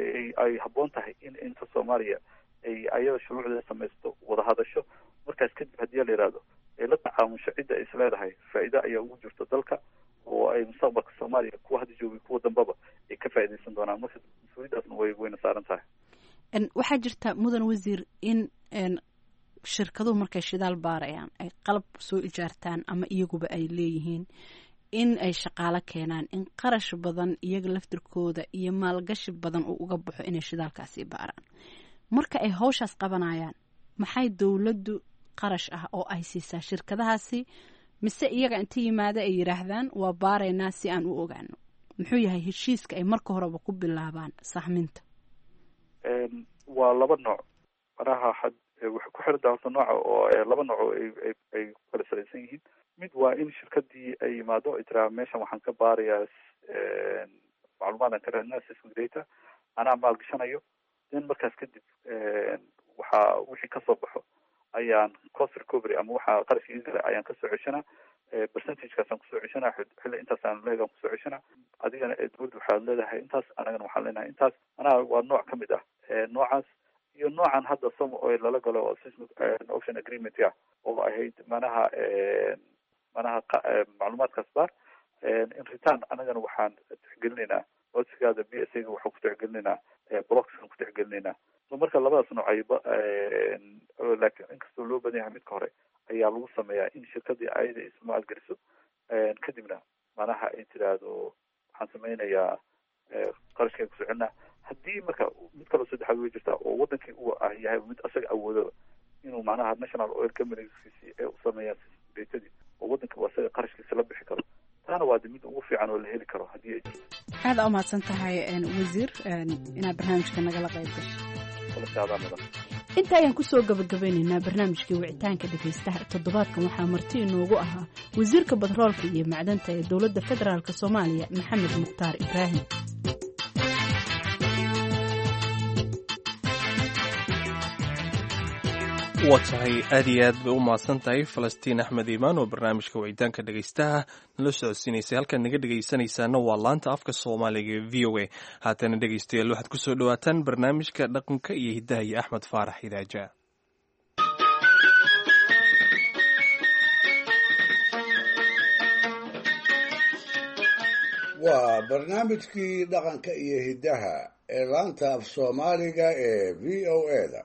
ay habboon tahay in inta soomaaliya ay ayada shuruucdeeda samaysto wada hadasho markaas kadib haddii la yihahdo ay la tacaamusho cidda ay isleedahay faa'iido ayaa ugu jirto dalka oo ay mustaqbalka soomaaliya kuwa hadda joogay kuwa dambaba ay ka faa'iidaysan doonaan marka mas-uuliyaddaasna way wayna saaran tahay waxaa jirta mudan wasiir in shirkaduhu markay shidaal baarayaan ay qalab soo ijaartaan ama iyaguba ay leeyihiin in ay shaqaalo keenaan in qarash badan iyaga laftirkooda iyo maalgashi badan uu uga baxo inay shidaalkaasi baaraan marka ay hawshaas qabanayaan maxay dowladdu qarash ah oo ay siisaa shirkadahaasi mise iyaga inta yimaado ay yidhaahdaan waa baaraynaa si aan u ogaano muxuu yahay heshiiska ay marka horeba ku bilaabaan sahminta waa laba nooc manaha waxay ku xirantaha horta nooca oo laba nooc oo ay ay ku kala salaysan yihiin mid waa in shirkadii ay yimaado ay tiraa meeshan waxaan ka baarayaa macluumaadaan ka raadinaa sismic data anaa maalgashanayo then markaas kadib waxaa wixii kasoo baxo ayaan cost recovery ama waxaa qarashkii gala ayaan kasoo ceshanaa percentagekaasaan kusoo ceshana xilli intaasaan leegaan kusoo ceshana adigana dowladda waxaad leedahay intaas anagana waxaan leenahay intaas manaha waa nooc kamid ah noocaas iyo noocan hadda som oil lala galo oo seismic ocean agreement ah oo ahayd manaha manaha macluumaadkaas baar in return anagana waxaan tixgelinaynaa codsigaada b s ga waxaan ku tixgelinaynaa blocksaan ku tixgelinaynaa so marka labadaas nooc ayba laakiin inkastoo loo badan yahay midka hore ayaa lagu sameeyaa in shirkadii ayada ismaal geliso kadibna manaha ay tiraahdo waxaan sameynayaa qarashkeen kusoo celinaa haddii marka mid kaloo saddexaad way jirtaa oo wadankii uu ah yahay mid asaga awoodo inuu manaha national oil companieskisi ee u sameeyaan datadii oo wadankii uu asaga qarashkiisa la bixi karo taana waa de mid ugu fiican oo la heli karo haddii ay jirto aada u mahadsan tahay wasiir inaad barnaamijka nagala qayb gasho inta ayaan kusoo gabagabeynaynaa barnaamijkii wicitaanka dhegaystaha toddobaadkan waxaa marti inoogu ahaa wasiirka batroolka iyo macdanta ee dowladda federaalk soomaaliya maxamed mukhtaar ibraahim waa tahay aad iyo aad bay u mahadsan tahay falastiin axmed iimaan oo barnaamijka wicitaanka dhegaystaha nala socodsiinaysay halkaad naga dhegaysanaysaana waa laanta afka soomaaliga ee v o a haatana dhegaystayaal waxaad ku soo dhowaataan barnaamijka dhaqanka iyo hiddaha iyo axmed faarax hidaaja waa barnaamijkii dhaqanka iyo hiddaha ee laanta af soomaaliga ee v o a da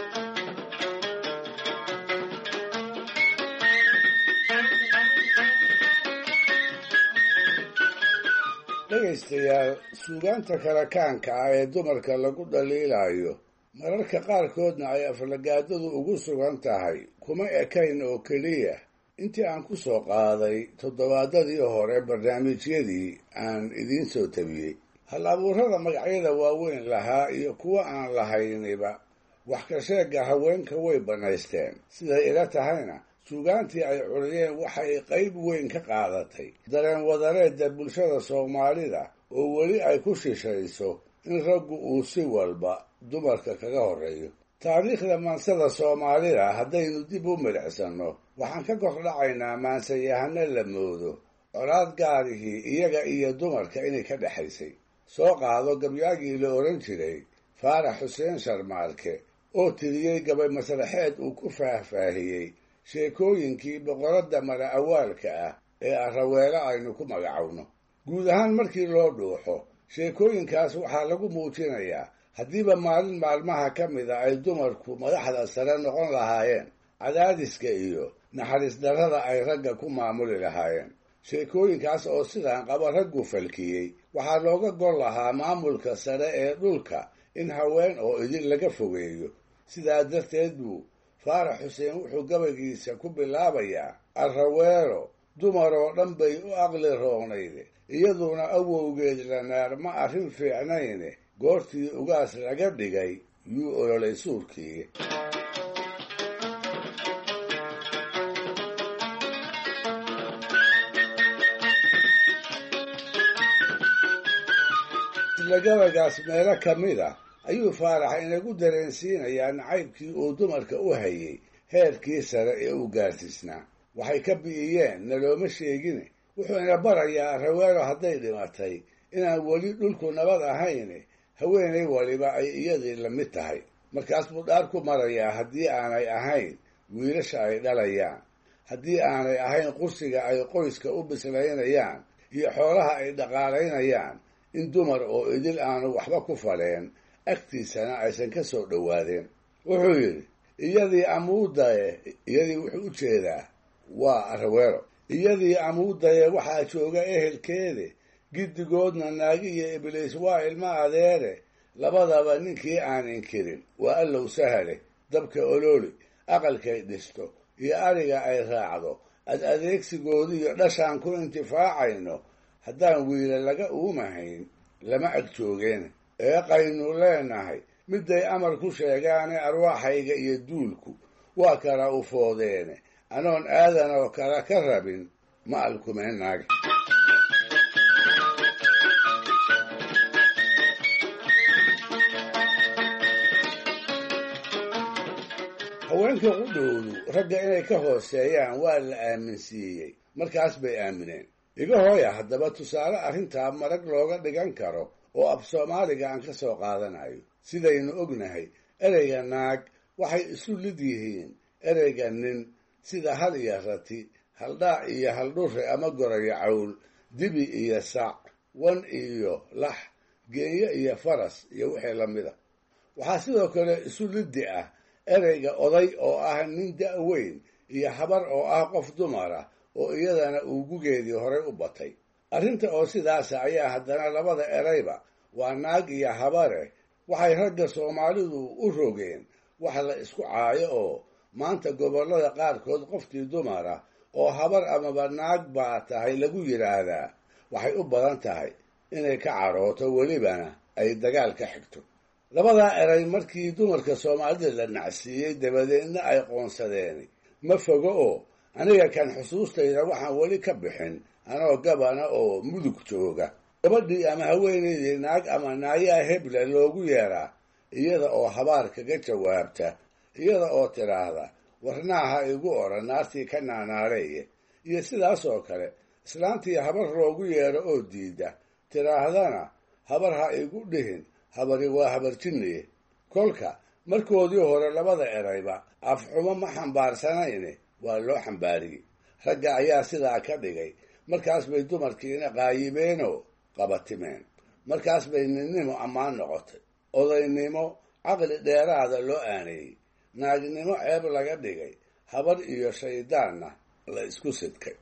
dhegaystayaal suugaanta karakaanka ah ee dumarka lagu dhaliilayo mararka qaarkoodna ay aflagaadadu ugu sugan tahay kuma ekayn oo keliya intii aan ku soo qaaday toddobaadadii hore barnaamijyadii aan idiin soo tabiyey hal abuurada magacyada waaweyn lahaa iyo kuwa aan lahayniba wax ka sheegga haweenka way bannaysteen siday ila tahayna suugaantii ay curiyeen waxay qayb weyn ka qaadatay dareen wadareedda bulshada soomaalida oo weli ay ku shishayso in raggu uu si walba dumarka kaga horreeyo taariikhda maansada soomaalida haddaynu dib u midhicsanno waxaan ka kordhacaynaa maansayahano la moodo colaad gaarihii iyaga iyo dumarka inay ka dhexaysay soo qaado gabyaagii la odhan jiray faarax xuseen sharmaalke oo tiriyey gabay masraxeed uu ku faahfaahiyey sheekooyinkii boqoradda mala awaalka ah ee araweelo aynu ku magacowno guud ahaan markii loo dhuuxo sheekooyinkaas waxaa lagu muujinayaa haddiiba maalin maalmaha ka mida ay dumarku madaxda sare noqon lahaayeen cadaadiska iyo naxariis darrada ay ragga ku maamuli lahaayeen sheekooyinkaas oo sidaan qaba raggu falkiyey waxaa looga gol lahaa maamulka sare ee dhulka in haween oo idin laga fogeeyo sidaa darteed buu faarax xuseen wuxuu gabaygiisa ku bilaabayaa arraweelo dumar oo dhan bay u aqli roonayde iyaduna awowgeed lanaar ma arrin fiicnayne goortii ugaas laga dhigay yuu ololay suurkii isla gabaygaas meelo ka mid a ayuu faarax inagu dareensiinayaa nacaybkii uu dumarka u hayay heerkii sare ee uu gaarsiisnaa waxay ka bi'iyeen nalooma sheegine wuxuu ina barayaa raweelo hadday dhimatay inaan weli dhulku nabad ahayne haweenay waliba ay iyadii la mid tahay markaas buu dhaar ku marayaa haddii aanay ahayn wiilasha ay dhalayaan haddii aanay ahayn qursiga ay qoyska u bislaynayaan iyo xoolaha ay dhaqaalaynayaan in dumar oo idil aanu waxba ku faleen agtiisana aysan ka soo dhowaadeen wuxuu yidhi iyadii amuudaye iyadii wuxuu u jeedaa waa araweelo iyadii amuudaye waxaa jooga ehelkeede giddigoodna naagi iyo ibliis waa ilmo adeere labadaba ninkii aan inkirin waa allow sahale dabka olooli aqalkay dhisto iyo ariga ay raacdo ad adeegsigooda iyo dhashaan ku intifaacayno haddaan wiila laga uumahayn lama ag joogeen eeqaynu leenahay midday amar ku sheegaane arwaaxayga iyo duulku waa kala ufoodeene anoon aadan oo kala ka rabin ma alkumeenaag haweenka qudhowdu ragga inay ka hooseeyaan waa la aaminsiiyey markaas bay aamineen iga hooya haddaba tusaale arrintaa marag looga dhigan karo oo af soomaaliga aan ka soo qaadanayo sidaynu ognahay ereyga naag waxay isu lid yihiin ereyga nin sida hal iyo rati haldhaac iyo haldhure ama gorayo cawl dibi iyo sac wan iyo lax geenyo iyo faras iyo wixii lamida waxaa sidoo kale isu liddi ah ereyga oday oo ah nin da-weyn iyo habar oo ah qof dumar ah oo iyadana uu gugeedii horay u batay arrinta oo sidaasa ayaa haddana labada erayba waa naag iyo habare waxay ragga soomaalidu u rogeen wax la isku caayo oo maanta gobollada qaarkood qofkii dumar ah oo habar amaba naag baa tahay lagu yidhaahdaa waxay u badan tahay inay ka carooto welibana ay dagaal ka xigto labadaa eray markii dumarka soomaalida la nacsiiyey dabadeedna ay qoonsadeen ma fogo oo aniga kan xusuustayda waxaan weli ka bixin anoo gabana oo mudug jooga gabadhii ama haweenaydii naag ama naayaa heble loogu yeeraa iyada oo habaar kaga jawaabta iyada oo tidhaahda warnaaha igu odhan naartii ka naanaareeye iyo sidaas oo kale islaantii habar loogu yeero oo diida tidhaahdana habar ha igu dhihin habari waa habarjinniye kolka markoodii hore labada erayba afxumo ma xambaarsanayne waa loo xambaariyey ragga ayaa sidaa ka dhigay markaas bay dumarkiina qaayibeenoo qabatimeen markaas bay ninnimo ammaan noqotay odaynimo caqli dheeraada loo aaneeyey naagnimo ceeb laga dhigay habar iyo shayddaanna la isku sidkay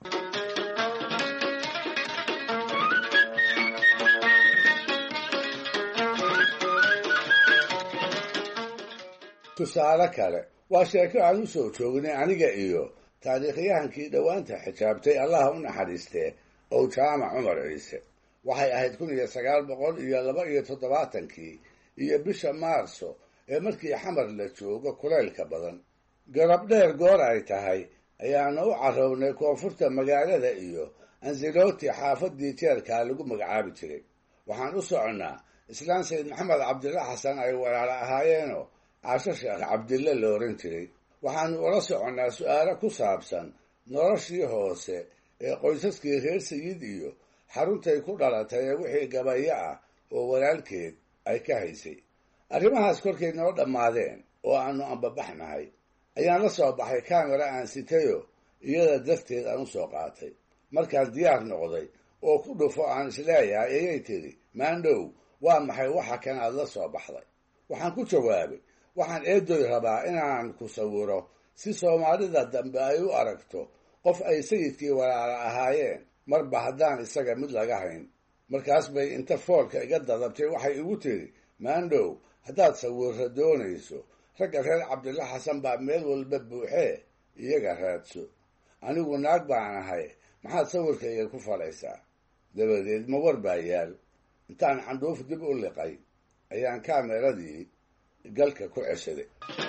tusaale kale waa sheeko aan u soo joognay aniga iyo taariikhyahankii dhowaanta xijaabtay allaha u naxariistee ow jaamac cumar ciise waxay ahayd kun iyo sagaal boqol iyo laba iyo toddobaatankii iyo bisha maarso ee markii xamar la joogo kulaylka badan garab dheer goor ay tahay ayaana u carrownay koonfurta magaalada iyo ansiloti xaafadii jeerkaa lagu magacaabi jiray waxaan u soconnaa islaan sayd maxamed cabdilla xasan ay walaalo ahaayeenoo caasho sheekh cabdille la oran jiray waxaanu ula soconnaa su-aalo ku saabsan noloshii hoose ee qoysaskii reer sayid iyo xaruntay ku dhalatay ee wixii gabayo ah oo walaalkeed ay ka haysay arrimahaas korkay noo dhammaadeen oo aanu ambabaxnahay ayaan la soo baxay kamera aan sitayo iyada darteed aan u soo qaatay markaan diyaar noqday oo ku dhufo aan isleeyahay ayay tidhi maandhow waa maxay waxa kan aad la soo baxday waxaan ku jawaabay waxaan eedoy rabaa inaan ku sawiro si soomaalida dambe ay u aragto qof ay sayidkii walaala ahaayeen marba haddaan isaga mid laga hayn markaas bay inta foolka iga dadabtay waxay igu tidhi maandhow haddaad sawirra doonayso ragga reer cabdilla xasan baa meel walba buuxee iyaga raadso anigu naag baan ahay maxaad sawirkayga ku falaysaa dabadeed ma war baa yaal intaan candhuuf dib u liqay ayaan kaameradii galka ku ceshaday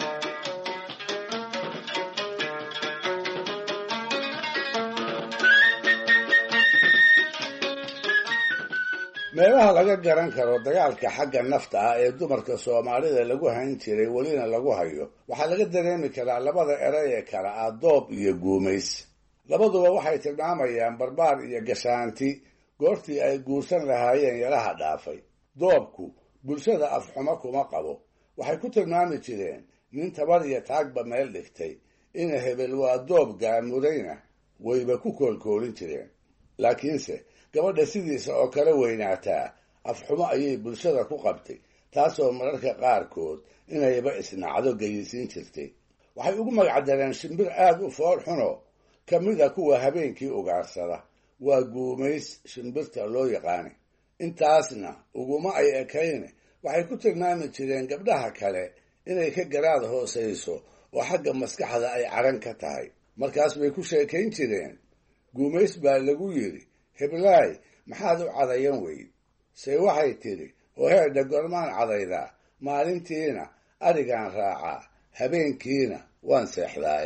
meelaha laga garan karo dagaalka xagga nafta ah ee dumarka soomaalida lagu hayn jiray welina lagu hayo waxaa laga dareemi karaa labada eray ee kale ah doob iyo guumays labaduba waxay tilmaamayaan barbaar iyo gashaanti goortii ay guursan lahaayeen yalaha dhaafay doobku bulshada afxumo kuma qabo waxay ku tilmaami jireen nin tabar iyo taagba meel dhigtay ina hebel waa doob gaamurayna wayba ku koolkoolin jireen laakiinse gabadha sidiisa oo kala weynaataa afxumo ayay bulshada ku qabtay taasoo mararka qaarkood inayba isnacdo geyisiin jirtay waxay ugu magacdareen shimbir aad u fool xuno ka mida kuwa habeenkii ugaarsada waa guumays shimbirta loo yaqaana intaasna uguma ay ekayne waxay ku tilmaami jireen gabdhaha kale inay ka garaad hoosayso oo xagga maskaxda ay caran ka tahay markaas bay ku sheekayn jireen guumays baa lagu yidhi heblaay maxaad u cadayan weyd se waxay tidhi oo heerdha gormaan cadaydaa maalintiina arigaan raacaa habeenkiina waan seexdaaye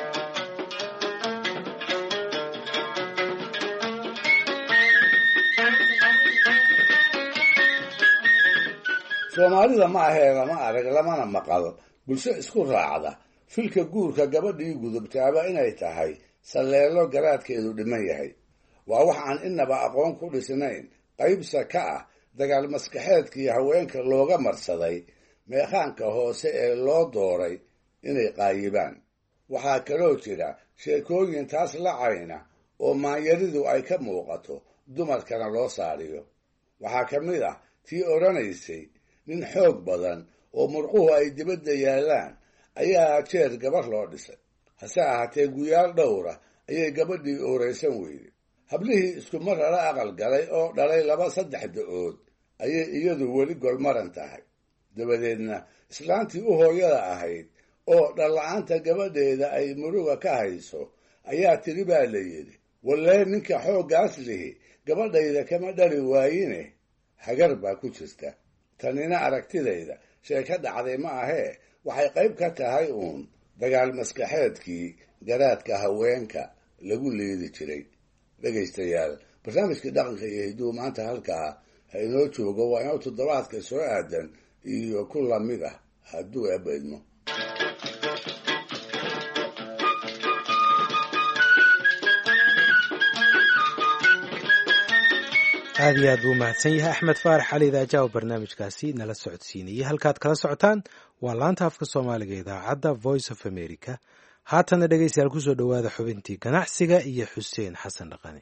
soomaalida ma ahee lama arag lamana maqal bulsho isku raacda filka guurka gabadhii gudubtaaba inay tahay salleelo garaadkeedu dhiman yahay waa wax aan innaba aqoon ku dhisnayn qaybsa ka ah dagaal maskaxeedkii haweenka looga marsaday meekhaanka hoose ee loo dooray inay qaayibaan waxaa kaloo jira sheekooyin taas lacayna oo maanyaridu ay ka muuqato dumarkana loo saariyo waxaa ka mid ah tii odhanaysay nin xoog badan oo murquhu ay dibadda yaallaan ayaa jeer gabar loo dhisay hase ahaatee guyaal dhowra ayay gabadhii ooraysan weyday hablihii isku mar lala aqal galay oo dhalay laba saddex da-ood ayay iyadu weli golmaran tahay dabadeedna islaantii u hooyada ahayd oo dhalla-aanta gabadheeda ay muruga ka hayso ayaa tiri baa la yidhi wallee ninka xooggaas lihi gabadhayda kama dhali waayine hagar baa ku jirta tanina aragtidayda sheeka dhacday ma ahee waxay qayb ka tahay uun dagaal maskaxeedkii garaadka haweenka lagu liidi jiray dhegaystayaal barnaamijkii dhaqanka iyo hidduu maanta halkaa ha inoo joogo waa inoo toddobaadka soo aadan iyo ku lamid ah hadduu ebaydmo aad iyo aad buu mahadsan yahay axmed faarax cali idaaja oo barnaamijkaasi nala socodsiinayay halkaad kala socotaan waa laanta afka soomaaliga idaacadda voice of america haatana dhegaystayaal kusoo dhowaada xubintii ganacsiga iyo xuseen xasan dhaqane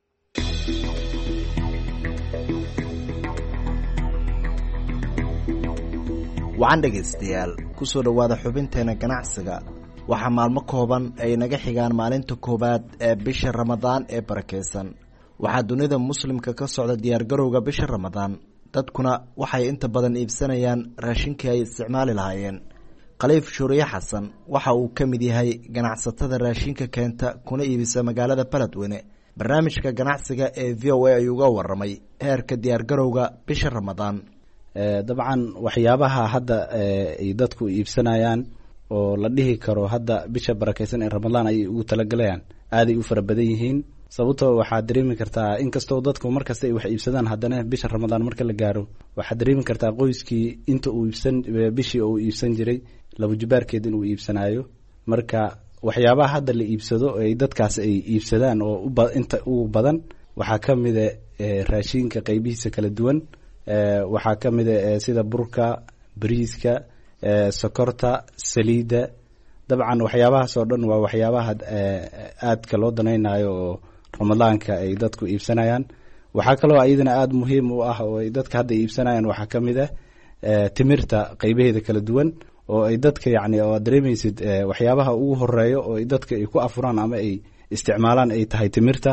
wacan dhegaystayaal kusoo dhowaada xubinteena ganacsiga waxaa maalmo kooban ay naga xigaan maalinta koowaad ee bisha ramadaan ee barakaysan waxaa dunida muslimka ka socda diyaargarowga bisha ramadaan dadkuna waxay inta badan iibsanayaan raashinkii ay isticmaali lahaayeen khaliif shuuriye xasan waxa uu ka mid yahay ganacsatada raashinka keenta kuna iibisa magaalada beledweyne barnaamijka ganacsiga ee v o a ayuu uga waramay heerka diyaargarowga bisha ramadaan dabcan waxyaabaha hadda ay dadku iibsanayaan oo la dhihi karo hadda bisha barakeysan ee ramadaan ayay ugu talagalayaan aaday u fara badan yihiin sababtoo waxaad dareemi kartaa inkastoo dadku markasta ay wax iibsadaan haddana bisha ramadaan marka la gaaro waxaad dareemi kartaa qoyskii inta uu iibsan bishii uu iibsan jiray labajubaarkeed inuu iibsanayo marka waxyaabaha hadda la iibsado ay dadkaas ay iibsadaan oo inta ugu badan waxaa ka mida raashinka qeybihiisa kala duwan waxaa ka mida sida burka bariiska sokorta saliidda dabcan waxyaabahaas oo dhan waa waxyaabaha aadka loo danaynayo oo ramadaanka ay dadku iibsanayaan waxaa kaloo iyadana aada muhiim u ah oo ay dadka hadda iibsanayaan waxaa ka mid ah timirta qeybaheeda kala duwan oo ay dadka yacni oo aad dareemaysid waxyaabaha ugu horeeyo oo dadka ay ku afuraan ama ay isticmaalaan ay tahay timirta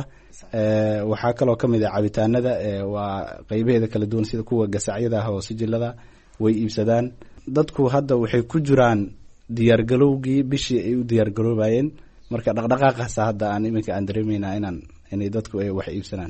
waxaa kaloo ka mid ah cabitaanada waa qeybaheeda kala duwan sida kuwa gasacyada ah oo sijilada way iibsadaan dadku hadda waxay ku jiraan diyaargalowgii bishii ay u diyaargaroobayeen marka dhaqdhaqaaqaasa hadda aan iminka aan dareemeynaa inaan inay dadku ay wax iibsanaan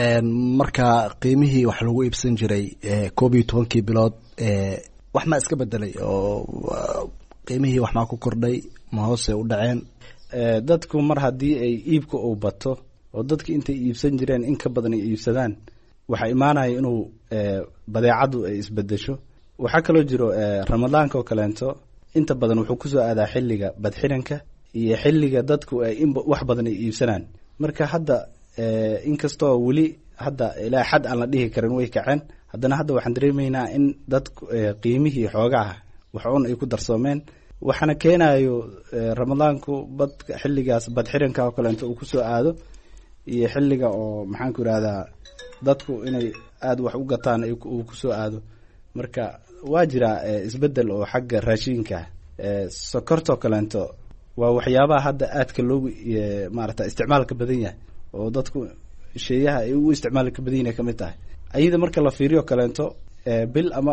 marka qiimihii wax lagu iibsan jiray koob iyo tobankii bilood wax maa iska bedelay oo qiimihii wax maa ku kordhay ma hoose u dhaceen dadku mar haddii ay iibka uu bato oo dadki intay iibsan jireen in ka badan ay iibsadaan waxaa imaanaya inuu badeecadu ay isbedesho waxaa kaloo jiro ramadaanka oo kaleento inta badan wuxuu kusoo aadaa xilliga badxiranka iyo xilliga dadku ay in wax badan ay iibsanaan marka hadda inkastoo weli hadda ilaa xad aan la dhihi karin way kaceen haddana hadda waxaan dareemeynaa in dadku qiimihii xoogaah wax un ay ku darsoomeen waxaana keenayo ramadaanku bad xilligaas badxiranka oo kaleento uu kusoo aado iyo xilliga oo maxaanku irahdaa dadku inay aada wax u gataan uu kusoo aado marka waa jira isbedel oo xagga raashinka sokortoo kaleento waa waxyaabaha hadda aadka loogu maarata isticmaalka badan yahay oo dadku sheeyaha ay ugu isticmaalka badan yahay kamid tahay ayada marka la fiiriyo kaleento bil ama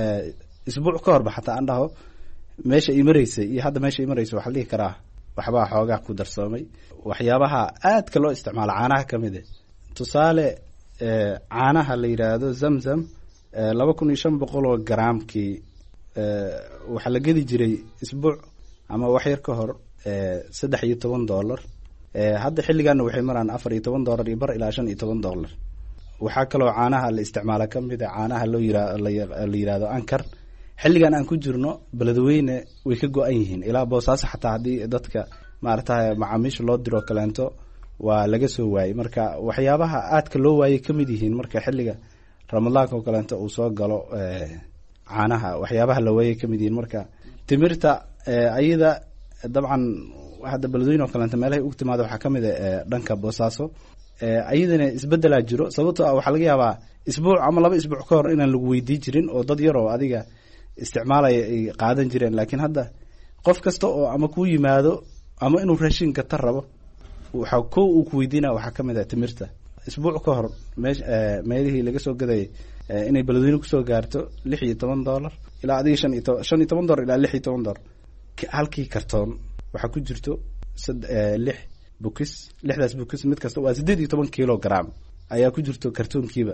isbuuc ka horba xataa aan dhaho meesha ay mareysay iyo hadda meesha ay mareysa waxaa la dhihi karaa waxbaa xoogaa ku darsoomay waxyaabaha aadka loo isticmaalo caanaha ka mid e tusaale caanaha la yidhaahdo zamzam laba kun iyo shan boqol oo garaamkii waxaa la gedi jiray isbuuc ama wax yar ka hor saddex iyo toban dollar hadda xilligaana waxay maraan afar iyo toban dollar iyo bar ilaa shan iyo toban dollar waxaa kaloo caanaha la isticmaala ka mid a caanaha loo yira la yidhahdo ankar xilligan aan ku jirno beledweyne way ka go-an yihiin ilaa boosaaso xataa haddii dadka maaragtay macaamiisha loo diroo kaleento waa laga soo waayey marka waxyaabaha aadka loo waayey ka mid yihiin marka xilliga ramadaanka oo kaleento uu soo galo caanaha waxyaabaha la waayey ka mid yihiin marka timirta ayada dabcan hadda beledweyne oo kaleento meelahay ugu timaada waxaa ka mid a dhanka boosaaso ayadana isbedelaa jiro sababtoo ah waxaa laga yaabaa isbuuc ama laba isbuuc ka hor inaan lagu weydii jirin oo dad yar oo adiga isticmaalaya ay qaadan jireen laakiin hadda qof kasta oo ama kuu yimaado ama inuu raashin gata rabo waxa ko uu ku weydiinaya waxaa ka mid ah timirta isbuuc ka hor meesh meelihii laga soo gadayay inay beledweyne kusoo gaarto lix iyo toban dollar ilaa adiga shan iyo toban shan iyo toban dollar ilaa lix iyo toban dollar halkii kartoon waxaa ku jirto sad lix bukis lixdaas bukis mid kasta waa siddeed iyo toban kilo gram ayaa ku jirto kartoonkiiba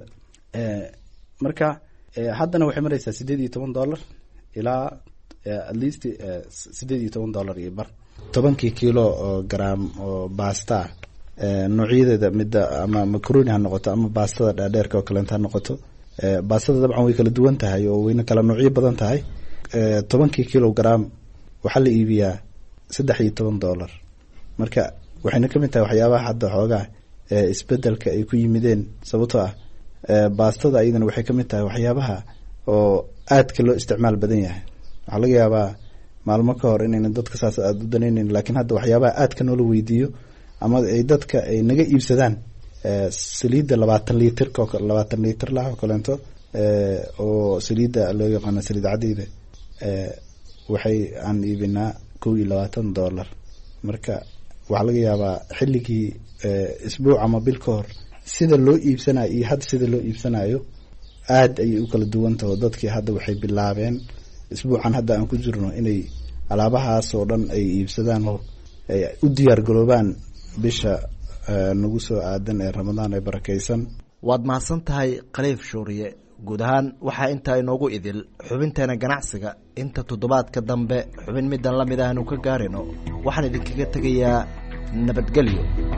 marka haddana waxay mareysaa siddeed iyo toban dollar ilaa at least siddeed iyo toban dollar iyo bar tobankii kilo oo gram oo basta noocyadeeda midda ama macroni ha noqoto ama baastada dhaadheerka oo kaleento ha noqoto baastada dabcan way kala duwan tahay oo wayna kala noocyo badan tahay tobankii kilo gram waxaa la iibiyaa saddex iyo toban dollar marka waxayna ka mid tahay waxyaabaha hadda xoogaa isbedelka ay ku yimideen sababtoo ah baastada ayadana waxay ka mid tahay waxyaabaha oo aadka loo isticmaal badan yahay waxaa laga yaabaa maalmo ka hor inayna dadka saas aada u danayneyn laakiin hadda waxyaabaha aadka noola weydiiyo ama ay dadka ay naga iibsadaan saliidda labaatan liitrka labaatan liitr lah oo kaleento oo saliidda loo yaqaano saliid cadeyda waxay aan iibinaa kow iyo labaatan dollar marka waxaa laga yaabaa xilligii isbuuc ama bil ka hor sida loo iibsanayo iyo hadda sida loo iibsanayo aada ayay u kala duwantaho dadkii hadda waxay bilaabeen isbuucan hadda aan ku jirno inay alaabahaas oo dhan ay iibsadaan oo ay u diyaar garoobaan bisha nagu soo aadan ee ramadaan ee barakeysan waad mahadsan tahay khaliif shuuriye guud ahaan waxaa intaa inoogu idil xubinteena ganacsiga inta toddobaadka dambe xubin middan la mid ahnu ka gaarino waxaan idinkaga tegayaa nabadgelyo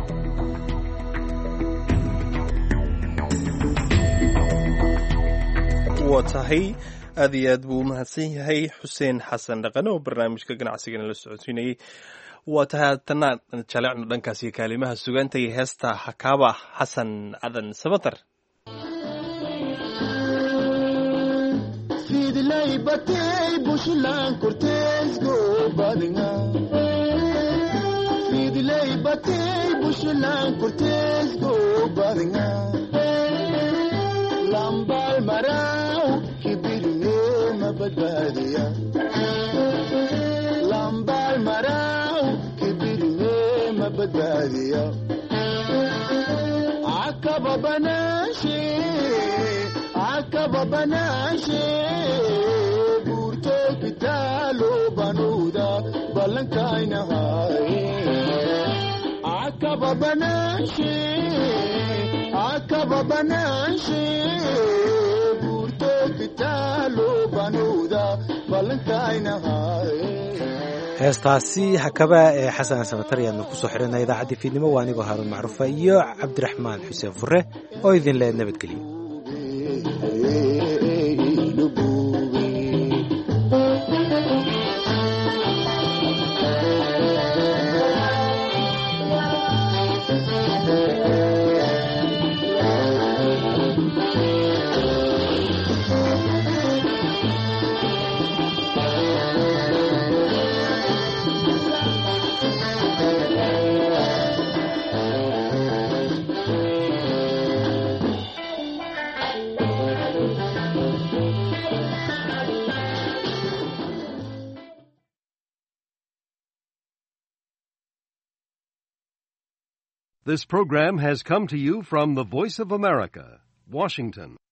waa tahay aad iyo aad buu umahadsan yahay xuseen xasan dhaqane oo barnaamijka ganacsigana la socodsiinayey waa tahay haatana jalecno dhankaasi kaalimaha sugaanta iyo heesta hakaaba xasan cadan samatar fidlay batay bushlan korteesgo badnga fidlay batay bushlan korteesgo badnga lambal maraw kibirne mabadbaadiya lambal maraw kibirne mabadbaadiya akaba banashe akaba banashe burto kitalo banuda balankainahaye akaba banashe akaba banashe burto kitalo banuda balankainahaye heestaasi hakaba ee xasan sabatar ayaadna kusoo xidhana idaacaddii fiidnimo waa anigoo haaruun macruufa iyo cabdiraxmaan xuseen fure oo idin leed nabadgelyo This program has come to you from the Voice of America, Washington.